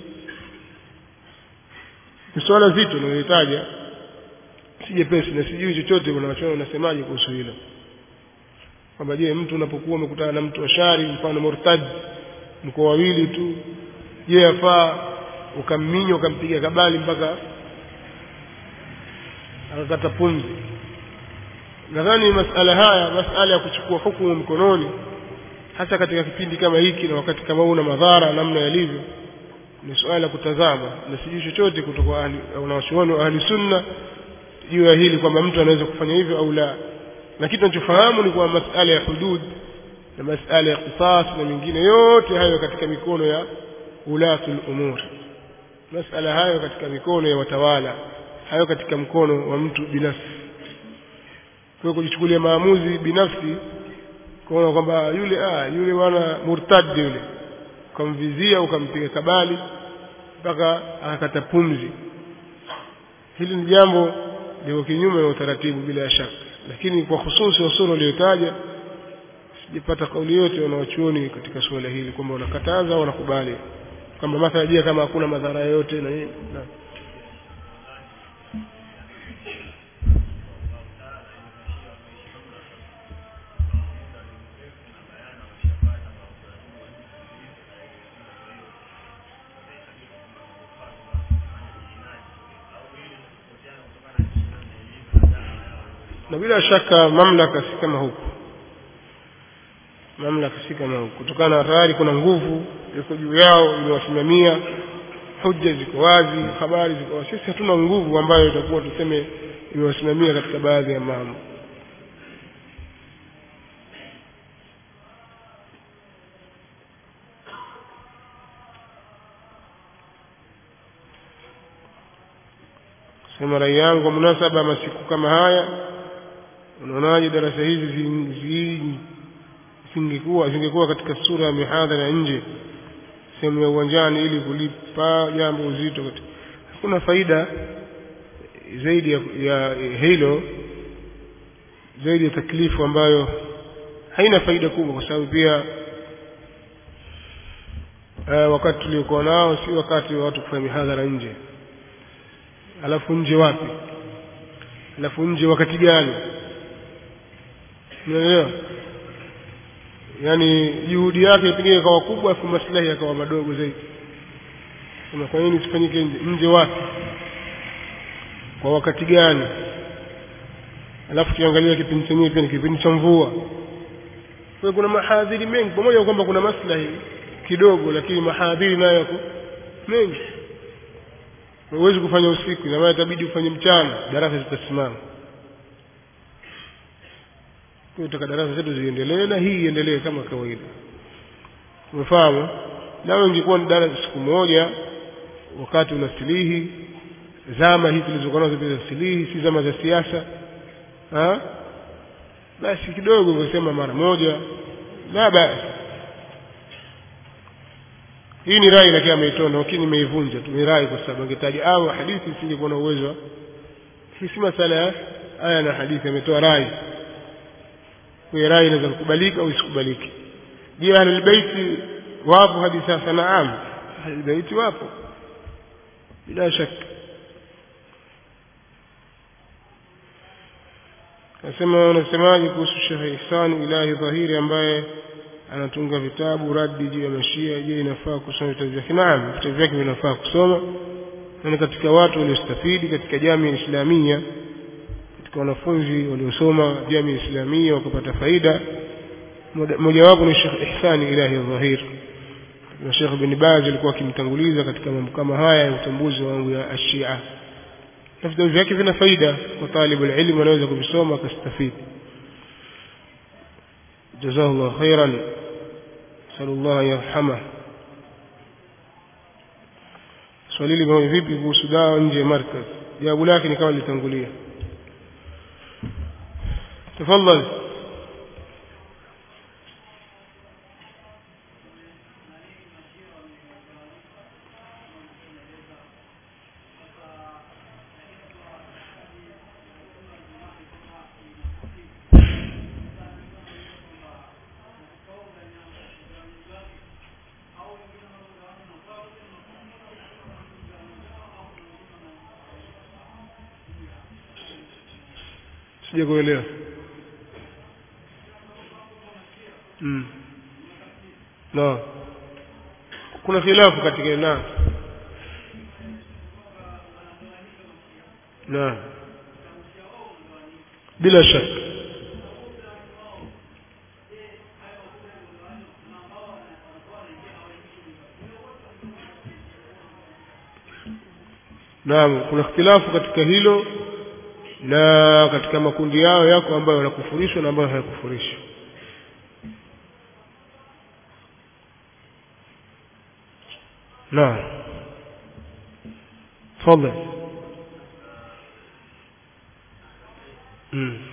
ni suala zito linalitaja si jepesi na sijui chochote unachoona unasemaje kuhusu hilo kwamba je mtu unapokuwa umekutana na mtu wa shari mfano murtad mko wawili tu je yafaa ukamminya ukampiga kabali mpaka akakata pumzi nadhani masala haya masala ya kuchukua hukumu mkononi hasa katika kipindi kama hiki na wakati kama huu na madhara namna yalivyo ni suala la kutazama na sijui chochote kutoka wanawachuoni wa ahli sunna juu ya hili kwamba mtu anaweza kufanya hivyo au la na kitu tunachofahamu ni kwamba masala ya hudud na masala ya qisas na mengine yote hayo katika mikono ya ulatul umur masala hayo katika mikono ya watawala hayo katika mkono wa mtu binafsi kwa kujichukulia maamuzi binafsi kuona kwamba yule ah yule bwana murtad yule ukamvizia ukampiga kabali mpaka akakata pumzi hili ni jambo liko kinyume na utaratibu bila shaka lakini kwa hususi usuru uliotaja sijapata kauli yote wanawachuoni katika suala hili kwamba wanakataza au wanakubali kwamba mathala je kama hakuna madhara yoyote na nini na na bila shaka mamlaka si kama huku mamlaka si kama huku kutokana na tayari kuna nguvu iko juu yao imewasimamia hujja ziko wazi habari ziko wazi sisi hatuna nguvu ambayo itakuwa tuseme imewasimamia katika baadhi ya mambo sema rai yangu kwa munasaba masiku kama haya unaonaje darasa hizi zingekuwa zingekuwa katika sura ya mihadhara nje sehemu ya uwanjani ili kulipa jambo uzito hakuna faida zaidi ya, ya hilo zaidi ya taklifu ambayo haina faida kubwa kwa sababu pia uh, wakati tuliokuwa nao si wakati wa watu kufanya mihadhara nje alafu nje wapi alafu nje wakati gani unaelewa yaani juhudi yake pengine ikawa kubwa afu maslahi yakawa madogo zaidi sema kwa nini isifanyike nje nje wapi kwa wakati gani alafu kiangalia kipindi chenyewe pia ni kipindi cha mvua kwa kuna mahadhiri mengi pamoja kwamba kuna maslahi kidogo lakini mahadhiri nayo yako mengi huwezi kufanya usiku ina maana itabidi ufanye mchana darasa zitasimama tutaka darasa zetu ziendelee na hii iendelee kama kawaida umefahamu lao ingekuwa ni darasa siku moja wakati unasilihi zama hizi tulizokuwa nazo za silihi si zama za siasa basi kidogo ungesema mara moja la basi hii ni rai lakini ameitoa lakini nimeivunja tu ni rai kwa sababu angetaja au hadithi singekuwa na uwezo hii si masala ya aya na hadithi ametoa rai kwa rai inaweza kukubalika au isikubaliki je ahlul baiti wapo hadi sasa naam ahlul baiti wapo bila shaka nasema unasemaje kuhusu Sheikh Ihsan Ilahi Dhahiri ambaye anatunga vitabu radi juu ya mashia je inafaa kusoma vitabu vyake naam vitabu vyake vinafaa kusoma na ni katika watu waliostafidi katika jamii islamia katika wanafunzi waliosoma jamii islamia wakapata faida mojawapo ni Sheikh Ihsani Ilahi Dhahir na Sheikh bin Baz alikuwa akimtanguliza katika mambo kama haya ya utambuzi wa mambo ya Ashia na vitabu vyake vina faida kwa talibu ilmu anaweza kuvisoma akastafidi جزاه الله خيرا نسأل الله أن يرحمه swali hili moja vipi kuhusu dawa nje ya markaz jawabu lake ni kama litangulia tafadhali sija kuelewa mm. no kuna khilafu katika na na bila shaka naam kuna ikhtilafu katika hilo na katika makundi yao yako ambayo yanakufurishwa na ambayo hayakufurishwa naam تفضل امم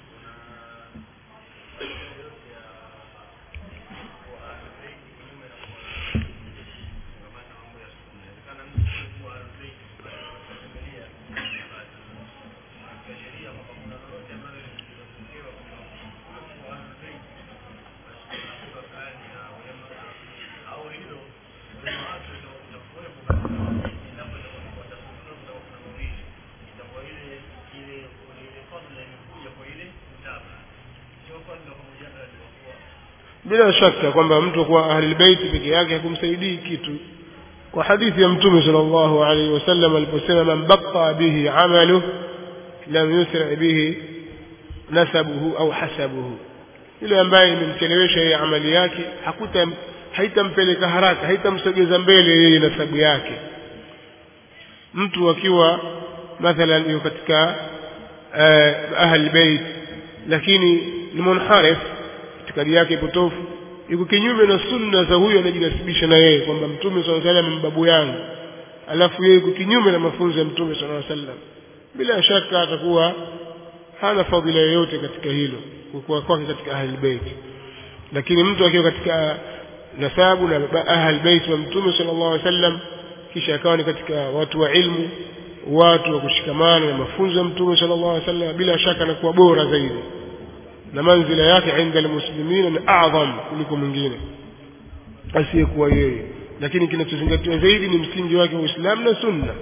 bila shaka kwamba mtu kuwa ahlulbeiti peke yake hakumsaidii kitu kwa hadithi ya mtume sallallahu alaihi wasallam aliposema man batta bihi amaluh lam yusri bihi nasabuhu au hasabuhu yule ambaye imemchelewesha yeye amali yake hakuta haitampeleka haraka haitamsogeza mbele yeye nasabu yake mtu akiwa mathalan yuko katika uh, ahli bait lakini ni munharif itikadi yake potofu yuko kinyume na sunna za huyo anajinasibisha na yeye kwamba mtume sallallahu alaihi wasallam babu yangu alafu yeye yuko kinyume na mafunzo ya mtume sallallahu alaihi wasallam bila shaka atakuwa hana fadhila yoyote katika hilo kwa kwake katika ahli bait lakini mtu akiwa katika nasabu na ahli bait wa mtume sallallahu alaihi wasallam kisha akawa ni katika watu wa ilmu watu wa kushikamana na mafunzo ya mtume sallallahu alaihi wasallam bila shaka anakuwa bora zaidi na manzila yake inda almuslimina ni adham kuliko mwingine asiyekuwa yeye lakini kinachozingatiwa zaidi ni msingi wake wa Uislamu na Sunna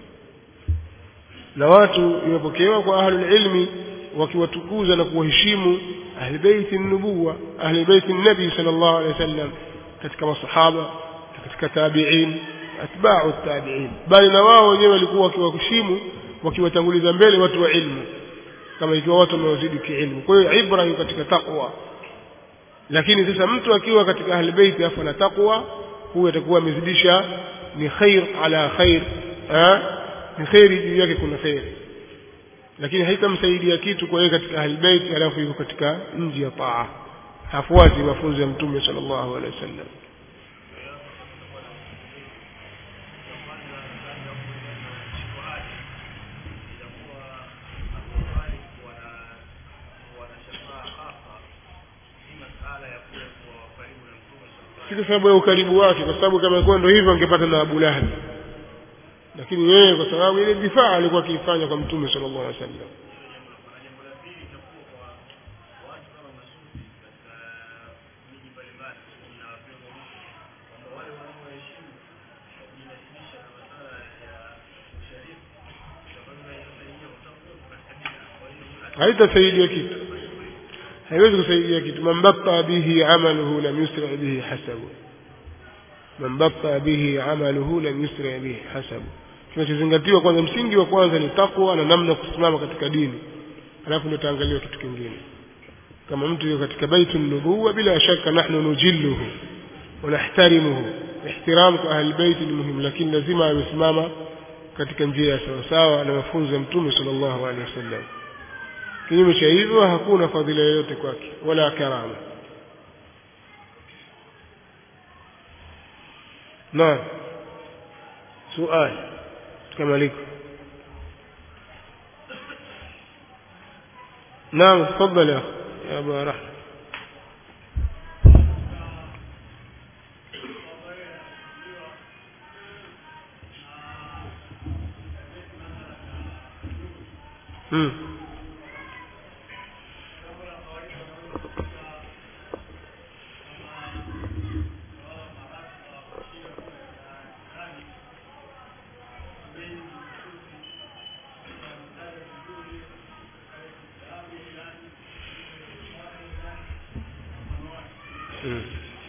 na watu imepokewa kwa ahlul ilmi wakiwatukuza na kuwaheshimu ahli baiti nubuwa ahli baiti nabi sallallahu alaihi wasallam katika masahaba katika tabi'in atba'u tabi'in bali na wao wenyewe walikuwa wakiwaheshimu wakiwatanguliza mbele watu wa ilmu kama ikiwa watu wamewazidi kiilmu kwa hiyo ibra iko katika taqwa lakini sasa mtu akiwa katika ahli baiti afa na taqwa huyo atakuwa amezidisha ni khair ala khair ni khairi juu yake kuna khair lakini haitamsaidia kitu kwa yeye katika ahli baiti alafu yuko katika nje ya taa hafuati mafunzo ya mtume sallallahu alaihi wasallam si kwa sababu ya ukaribu wake kwa sababu kama ilikuwa ndio hivyo angepata na Abu Lahab lakini yeye kwa sababu ile difaa alikuwa akiifanya kwa mtume sallallahu alaihi wasallam haitasaidia kitu haiwezi kusaidia kitu man batta bihi amaluhu lam yusri bihi hasabu man batta bihi amaluhu lam yusri bihi hasabu kinachozingatiwa kwanza msingi wa kwanza ni takwa na namna kusimama katika dini alafu ndio taangaliwa kitu kingine kama mtu yuko katika baitu nubuwa bila shaka nahnu nujilluhu wa nahtarimuhu ihtiram kwa ahli baiti ni muhimu lakini lazima amesimama katika njia ya sawasawa na mafunzo ya mtume sallallahu alaihi wasallam kinyume cha hivyo hakuna fadhila yoyote kwake wala karama naam suali tukamaliku نعم تفضل يا أخي يا أبا رحمة امم mm.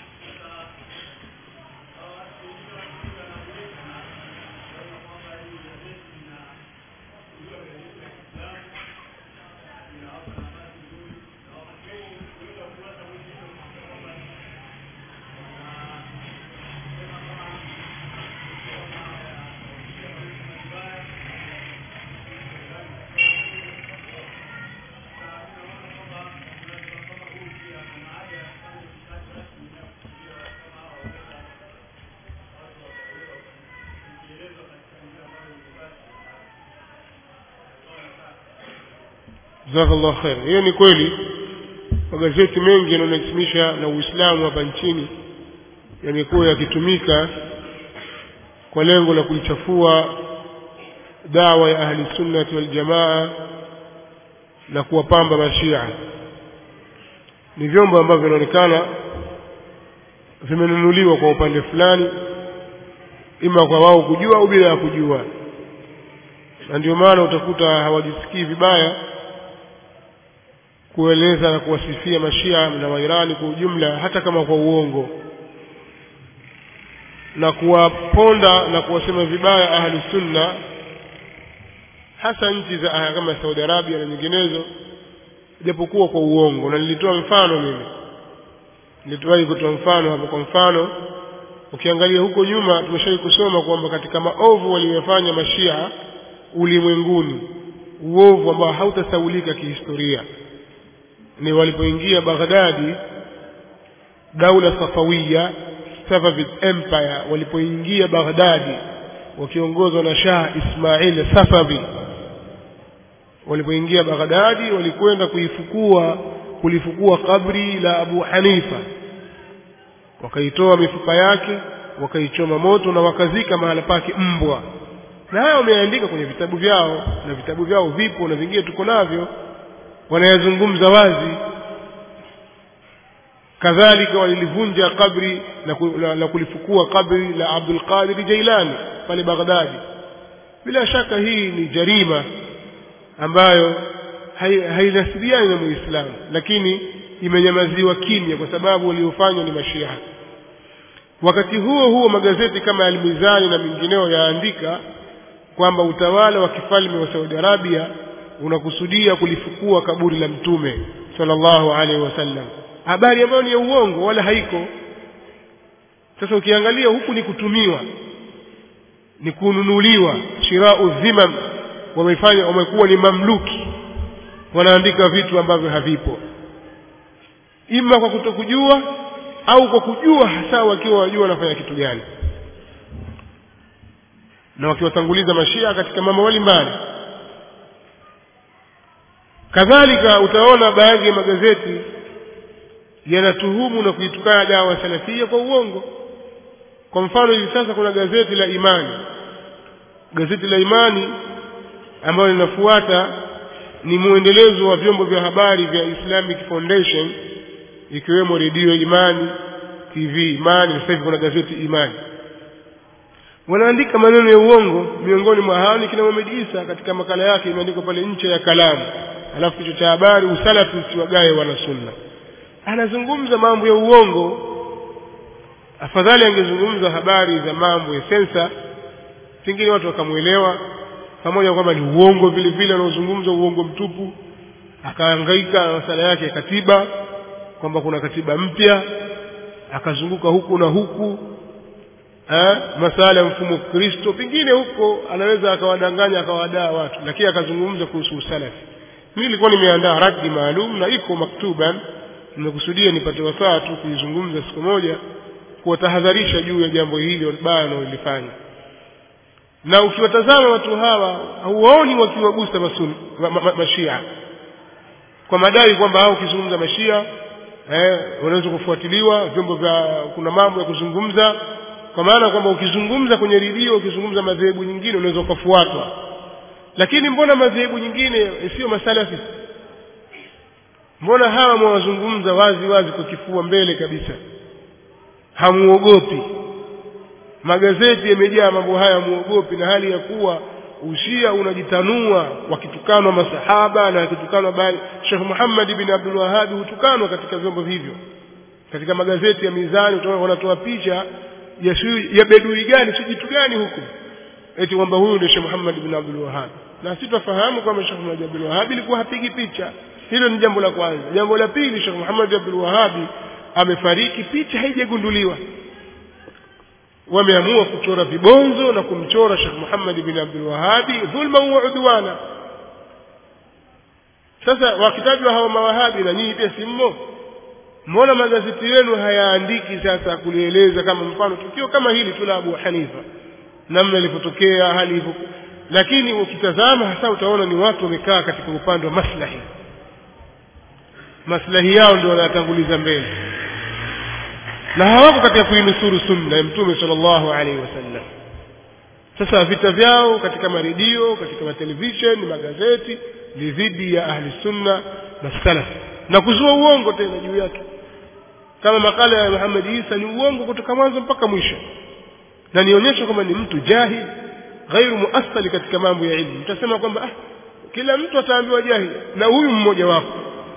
jazakallah khair hiyo ni kweli magazeti mengi yanayonasimisha na uislamu hapa nchini yamekuwa yakitumika kwa lengo la kuichafua dawa ya ahli sunnati waljamaa na kuwapamba mashia ni vyombo ambavyo vinaonekana vimenunuliwa kwa upande fulani ima kwa wao kujua au bila ya kujua na ndio maana utakuta hawajisikii vibaya kueleza na kuwasifia mashia na wairani kwa ujumla hata kama kwa uongo na kuwaponda na kuwasema vibaya ahlu sunna hasa nchi za kama Saudi Arabia na nyinginezo japokuwa kwa uongo na nilitoa mfano mimi nilitoa kutoa mfano hapo kwa mfano ukiangalia huko nyuma tumeshawahi kusoma kwamba katika maovu waliyofanya mashia ulimwenguni uovu ambao hautasaulika kihistoria ni walipoingia Baghdadi daula Safawiya Safavid Empire walipoingia Baghdadi wakiongozwa na Shah Ismail Safavi walipoingia Baghdadi walikwenda kuifukua kulifukua kabri la Abu Hanifa wakaitoa mifupa yake wakaichoma moto na wakazika mahala pake mbwa na haya wameandika kwenye vitabu vyao na vitabu vyao vipo na vingine tuko navyo wanayazungumza wazi kadhalika walilivunja kabri na, na, na kulifukua kabri la Abdul Qadir Jailani pale Baghdadi bila shaka hii ni jarima ambayo hainasibiani na Muislamu lakini imenyamaziwa kimya kwa sababu waliofanywa ni mashia wakati huo huo magazeti kama Al-Mizani na mengineo yaandika kwamba utawala wa kifalme wa Saudi Arabia unakusudia kulifukua kaburi la mtume sallallahu alaihi wasallam habari ambayo ni ya uongo wala haiko sasa ukiangalia huku ni kutumiwa ni kununuliwa shirau dhimam wamefanya wamekuwa ni mamluki wanaandika vitu ambavyo havipo ima kwa kutokujua au kwa kujua hasa wakiwa wajua wanafanya kitu gani na wakiwatanguliza mashia katika mambo mbalimbali kadhalika utaona baadhi ya magazeti yanatuhumu na kuitukana dawa salafia kwa uongo kwa mfano hivi sasa kuna gazeti la imani gazeti la imani ambalo linafuata ni mwendelezo wa vyombo vya habari vya Islamic Foundation ikiwemo redio Imani TV Imani sasa hivi kuna gazeti Imani wanaandika maneno ya uongo miongoni mwa hao ni kina Mohamed Isa katika makala yake imeandikwa pale nche ya kalamu alafu kichwa cha habari usalafi usiwagae wana sunna anazungumza mambo ya uongo afadhali angezungumza habari za mambo ya sensa pengine watu wakamwelewa pamoja kwamba ni uongo vile vile anaozungumza uongo mtupu akahangaika na masala yake ya katiba kwamba kuna katiba mpya akazunguka huku na huku eh, masala ya mfumo Kristo pengine huko anaweza akawadanganya akawadaa watu lakini akazungumza kuhusu usalafi mimi nilikuwa nimeandaa radi maalum na iko maktuban nimekusudia nipate wasaa tu kuizungumza siku moja kuwatahadharisha juu ya jambo hili baya wanaolifanya na ukiwatazama watu hawa hauwaoni wakiwagusa masuni ma, ma, ma, mashia kwa madai kwamba hao ukizungumza mashia eh, wanaweza kufuatiliwa vyombo vya kuna mambo ya kuzungumza kwa maana kwamba ukizungumza kwenye redio ukizungumza madhehebu nyingine unaweza ukafuatwa lakini mbona madhehebu nyingine sio masalafi mbona hawa mwawazungumza wazi wazi kwa kifua mbele kabisa hamuogopi magazeti yamejaa mambo haya muogopi na hali ya kuwa ushia unajitanua wakitukanwa masahaba na wakitukanwa bali Sheikh Muhammad bin Abdul Wahhab hutukanwa katika vyombo hivyo katika magazeti ya mizani utaona wanatoa picha ya sijui ya bedui gani si jitu gani huko eti kwamba huyu ndio Sheikh Muhammad bin Abdul Wahhab na sisi tufahamu kwamba Sheikh Muhammad bin Abdul Wahhab ilikuwa hapigi picha hilo ni jambo la kwanza jambo la pili Sheikh Muhammad bin Abdul Wahhab amefariki picha haijagunduliwa wameamua kuchora vibonzo na kumchora Sheikh Muhammad bin Abdul Wahhab dhulma wa udwana sasa wakitajwa hawa mawahabi na nyinyi pia simmo mbona magazeti yenu hayaandiki sasa kulieleza kama mfano tukio kama hili tu la Abu Hanifa namna ilivyotokea hali hivyo lakini ukitazama hasa utaona ni watu wamekaa katika upande wa maslahi maslahi yao ndio wanayatanguliza mbele na hawako katika kuinusuru sunna ya mtume sallallahu alaihi wasallam sasa vita vyao katika maredio katika matelevisheni magazeti ni dhidi ya ahli sunna na salaf na kuzua uongo tena juu yake kama makala ya Muhammad Isa ni uongo kutoka mwanzo mpaka mwisho na nionyesha kwamba ni mtu jahil ghairu muassali katika mambo ya ilmu mtasema kwamba ah, kila mtu ataambiwa jahil na huyu mmoja wako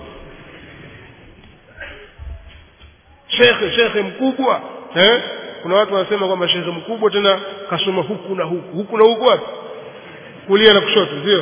shekhe shekhe mkubwa eh? kuna watu wanasema kwamba shekhe mkubwa tena kasoma huku na huku huku na huku wapi kulia na kushoto sio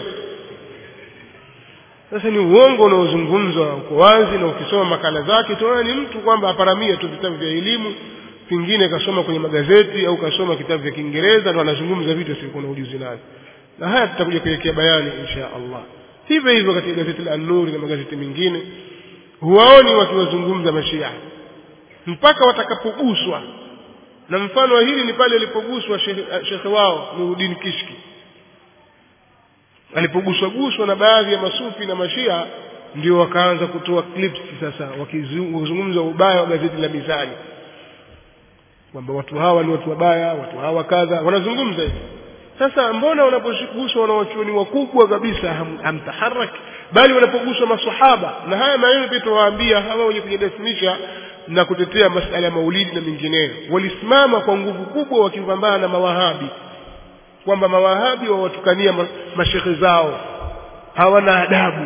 sasa ni uongo unaozungumzwa uko wazi na ukisoma makala zake tunaona ni mtu kwamba aparamia tu vitabu vya elimu pengine kasoma kwenye magazeti au kasoma kitabu vya Kiingereza ndo anazungumza vitu asivyokuwa na ujuzi navyo na haya tutakuja kuwekea bayani insha Allah hivyo hivyo katika gazeti la An-Nur na magazeti mengine huwaoni wakiwazungumza mashia mpaka watakapoguswa na mfano wa hili ni pale alipoguswa shekhe wao Nuruddin Kishki alipoguswa guswa na baadhi ya masufi na mashia ndio wakaanza kutoa clips sasa wakizungumza ubaya wa gazeti la Mizani kwamba watu hawa ni watu wabaya watu hawa kadha wanazungumza hivi sasa mbona wanapoguswa wanawachuoni wakubwa kabisa ham, hamtaharaki bali wanapoguswa masahaba na haya maneno pia tuwaambia hawa wenye kujidasimisha na kutetea masala ya maulidi na mengineyo walisimama kwa nguvu kubwa wakipambana na mawahabi kwamba mawahabi wawatukania mashekhe zao hawana adabu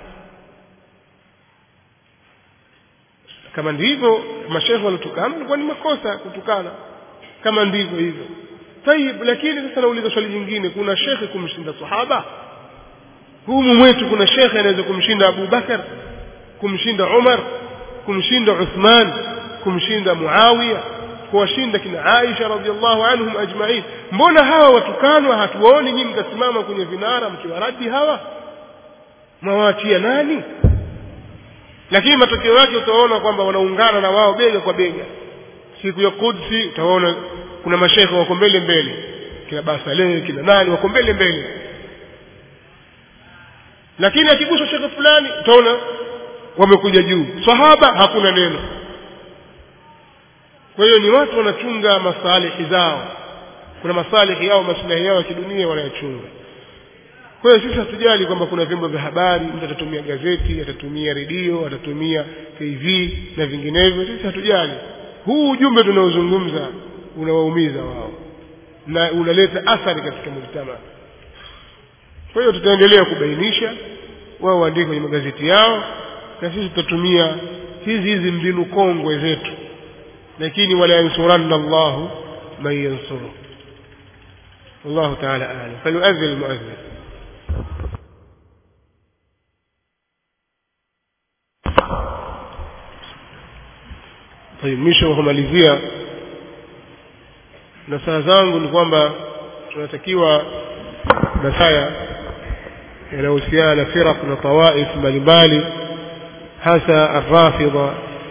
kama ndivyo mashekhe walotukana ilikuwa ni makosa kutukana kama ndivyo hivyo tayib lakini sasa nauliza swali jingine kuna shekhe kumshinda sahaba humu mwetu kuna shekhe anaweza kumshinda Abu Bakar kumshinda Umar kumshinda Uthman kumshinda Muawiya kuwashinda kina Aisha radhiallahu anhum ajma'in mbona hawa watukanwa hatuwaoni nyinyi mkasimama kwenye vinara mkiwaradi hawa mwawaachia nani lakini matokeo yake utaona kwamba wanaungana na wao bega kwa bega siku ya Qudsi utaona kuna mashekhe wako mbele mbele kina Basaleh kina nani wako mbele mbele lakini akiguswa shekhe fulani utaona wamekuja juu sahaba hakuna neno kwa hiyo ni watu wanachunga masalihi zao kuna masalihi yao maslahi yao ya kidunia wanayachunga kwa hiyo sisi hatujali kwamba kuna vyombo vya habari mtu atatumia gazeti atatumia redio atatumia tv na vinginevyo sisi hatujali huu ujumbe tunaozungumza unawaumiza wao na unaleta athari katika mujtama kwa hiyo tutaendelea kubainisha wao waandike kwenye magazeti yao na sisi tutatumia hizi hizi mbinu kongwe zetu lakini wala yansuranna Allahu man yansuru والله تعالى أعلم فليؤذن المؤذن طيب mwisho wa kumalizia nasaha zangu ni kwamba tunatakiwa nasaya yanayohusiana na firaq na tawaif mbalimbali hasa arrafidha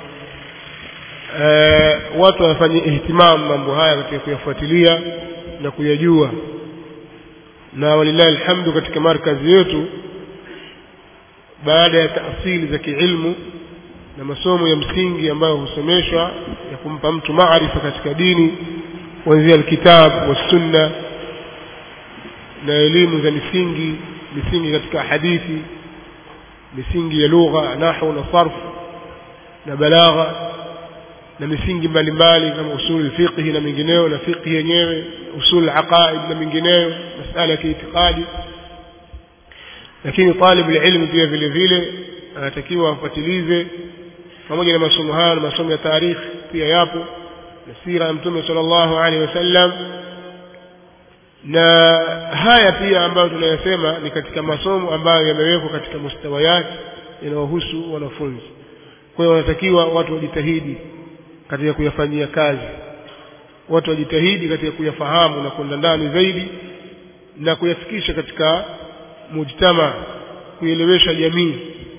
e, watu wanafanya ihtimam mambo haya katika kuyafuatilia na kuyajua na walillahi alhamdu katika markazi yetu baada ya taasili za kiilmu na masomo ya msingi ambayo husomeshwa ya kumpa mtu maarifa katika dini kuanzia alkitab wassunna na elimu za misingi misingi katika hadithi misingi ya lugha nahwu na sarf na balagha na misingi mbalimbali kama usul fiqhi na mingineyo na fiqhi yenyewe usul aqaid na mingineyo masala ya kiitikadi lakini talib ilmu pia vile vile anatakiwa afuatilize pamoja na masomo haya na masomo ya tarikhi pia yapo na sira ya mtume sallallahu alaihi wasallam na haya pia ambayo tunayasema ni katika masomo ambayo yamewekwa katika mustawayati yanayohusu wanafunzi kwa hiyo wanatakiwa watu wajitahidi katika kuyafanyia kazi watu wajitahidi katika kuyafahamu na kwenda ndani zaidi na kuyafikisha katika mujtama kuielewesha jamii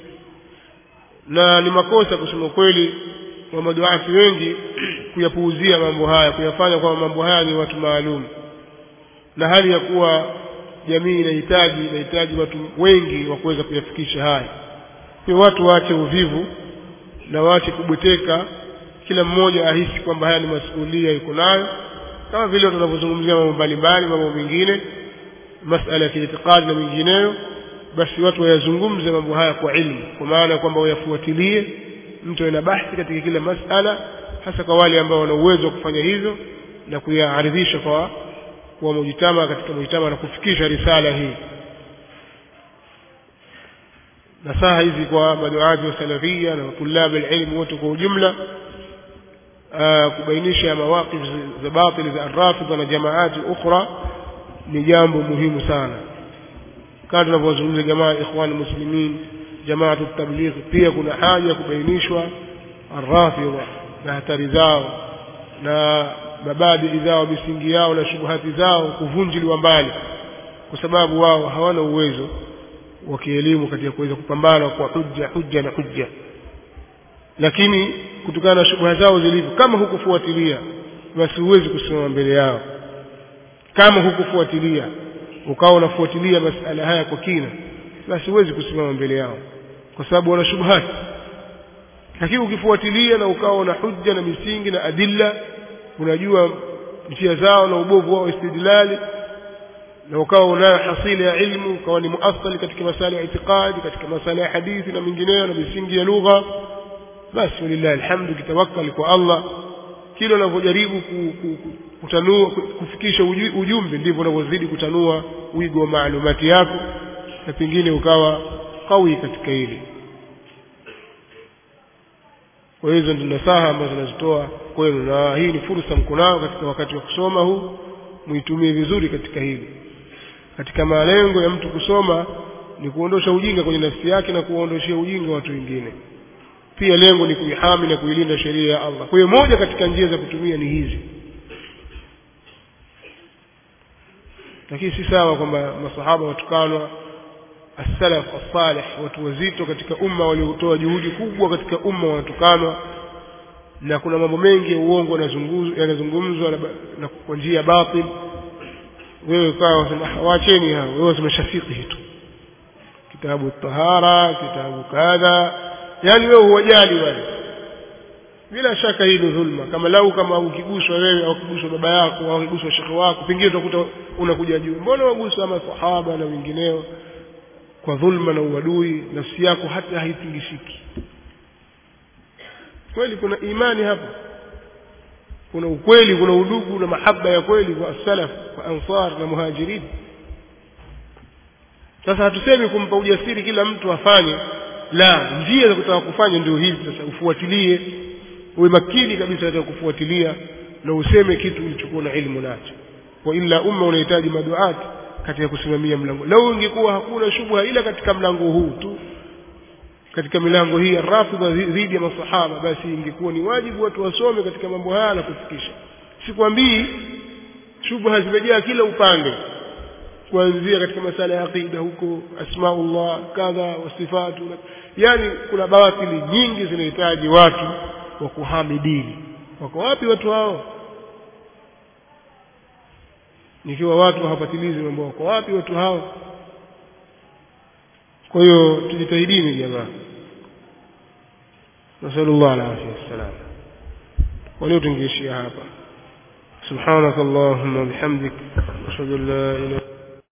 na ni makosa kusema kweli wa maduati wengi kuyapuuzia mambo haya kuyafanya kwamba mambo haya ni watu maalum na hali ya kuwa jamii inahitaji inahitaji watu wengi wa kuweza kuyafikisha haya kwa watu waache uvivu na waache kubweteka kila mmoja ahisi kwamba haya ni masuhulia yuko nayo kama vile tunavyozungumzia mambo mbalimbali mambo mengine masala ya kiitikadi na mengineyo basi watu wayazungumze mambo haya kwa ilmu kwa maana kwamba wayafuatilie mtu ana bahthi katika kila masala hasa kwa wale ambao wana uwezo wa kufanya hivyo na kuyaaridhisha kwa kwa mujitama katika mujitama na kufikisha risala hii nasaha hizi kwa maduati wa salafia na tulab alilm wote kwa ujumla kubainisha mawaqif za batili za arrafidha na jamaati ukhra ni jambo muhimu sana kama tunavyozungumza jamaa ikhwan muslimin jamaatu tabligh pia kuna haja ya kubainishwa arrafidha na hatari zao na mabadili zao misingi yao na shubuhati zao kuvunjiliwa mbali kwa sababu wao hawana uwezo wa kielimu katika kuweza kupambana kwa hujja hujja na hujja lakini kutokana na shubuha zao zilivyo kama hukufuatilia basi huwezi kusimama mbele yao kama hukufuatilia ukawa unafuatilia masala haya kwa kina basi huwezi kusimama mbele yao kwa sababu wana shubuhati lakini ukifuatilia na ukawa na hujja na misingi na adilla unajua njia zao na ubovu wao istidlali na ukawa unayo hasili ya ilmu ukawa ni muathali katika masala ya itikadi katika masala ya hadithi na mingineyo na misingi ya lugha basi walillahi alhamdu kitawakkali kwa Allah kile unavyojaribu kutanua kufikisha ujumbe ndivyo unavyozidi kutanua wigo wa maalumati yako na pengine ukawa kawi katika hili kwa hizo ndio nasaha ambazo nazitoa kwenu na hii ni fursa mkunao katika wakati wa kusoma huu muitumie vizuri katika hili katika malengo ya mtu kusoma ni kuondosha ujinga kwenye nafsi yake na kuwaondoshia ujinga watu wengine pia lengo ni kuihami na kuilinda sheria ya Allah kwa hiyo moja katika njia za kutumia ni hizi lakini si sawa kwamba masahaba watukanwa as-salaf as-salih watu wazito katika umma waliotoa juhudi kubwa katika umma wanatukanwa na kuna mambo mengi ya uongo yanazungumzwa na kwa njia batil wewe ukawa unasema waacheni hao wewe umeshafiki tu kitabu tahara kitabu kadha yani wewe huwajali wale bila shaka hii ni dhulma kama lau kama ukiguswa wewe au ukiguswa baba yako au ukiguswa shekhe wako pengine utakuta unakuja juu mbona waguswa masahaba na wengineo kwa dhulma na uadui nafsi yako hata haitingishiki kweli kuna imani hapa kuna ukweli kuna udugu na mahaba ya kweli kwa salaf kwa ansar na muhajirin sasa hatusemi kumpa ujasiri kila mtu afanye la njia za kutaka kufanya ndio hizi sasa ufuatilie uwe makini kabisa katika kufuatilia na useme kitu ulichokuwa na ilmu nacho kwa ila umma unahitaji maduati katika kusimamia mlango lau ingekuwa hakuna shubha ila katika mlango huu tu katika milango hii ya rafidha dhidi ya masahaba basi ingekuwa ni wajibu watu wasome katika mambo haya na kufikisha sikwambii shubha zimejaa kila upande kuanzia katika masala ya aqida huko asmaullah kadha wasifatu yani kuna batili nyingi zinahitaji watu wa kuhami dini wako wapi watu hao nikiwa watu hawapatilizi mambo wako wapi watu hao kwa hiyo tujitahidini jamaa nasallallahu alaihi wasallam ولو تنجيشي هذا سبحانك اللهم وبحمدك أشهد أن لا إله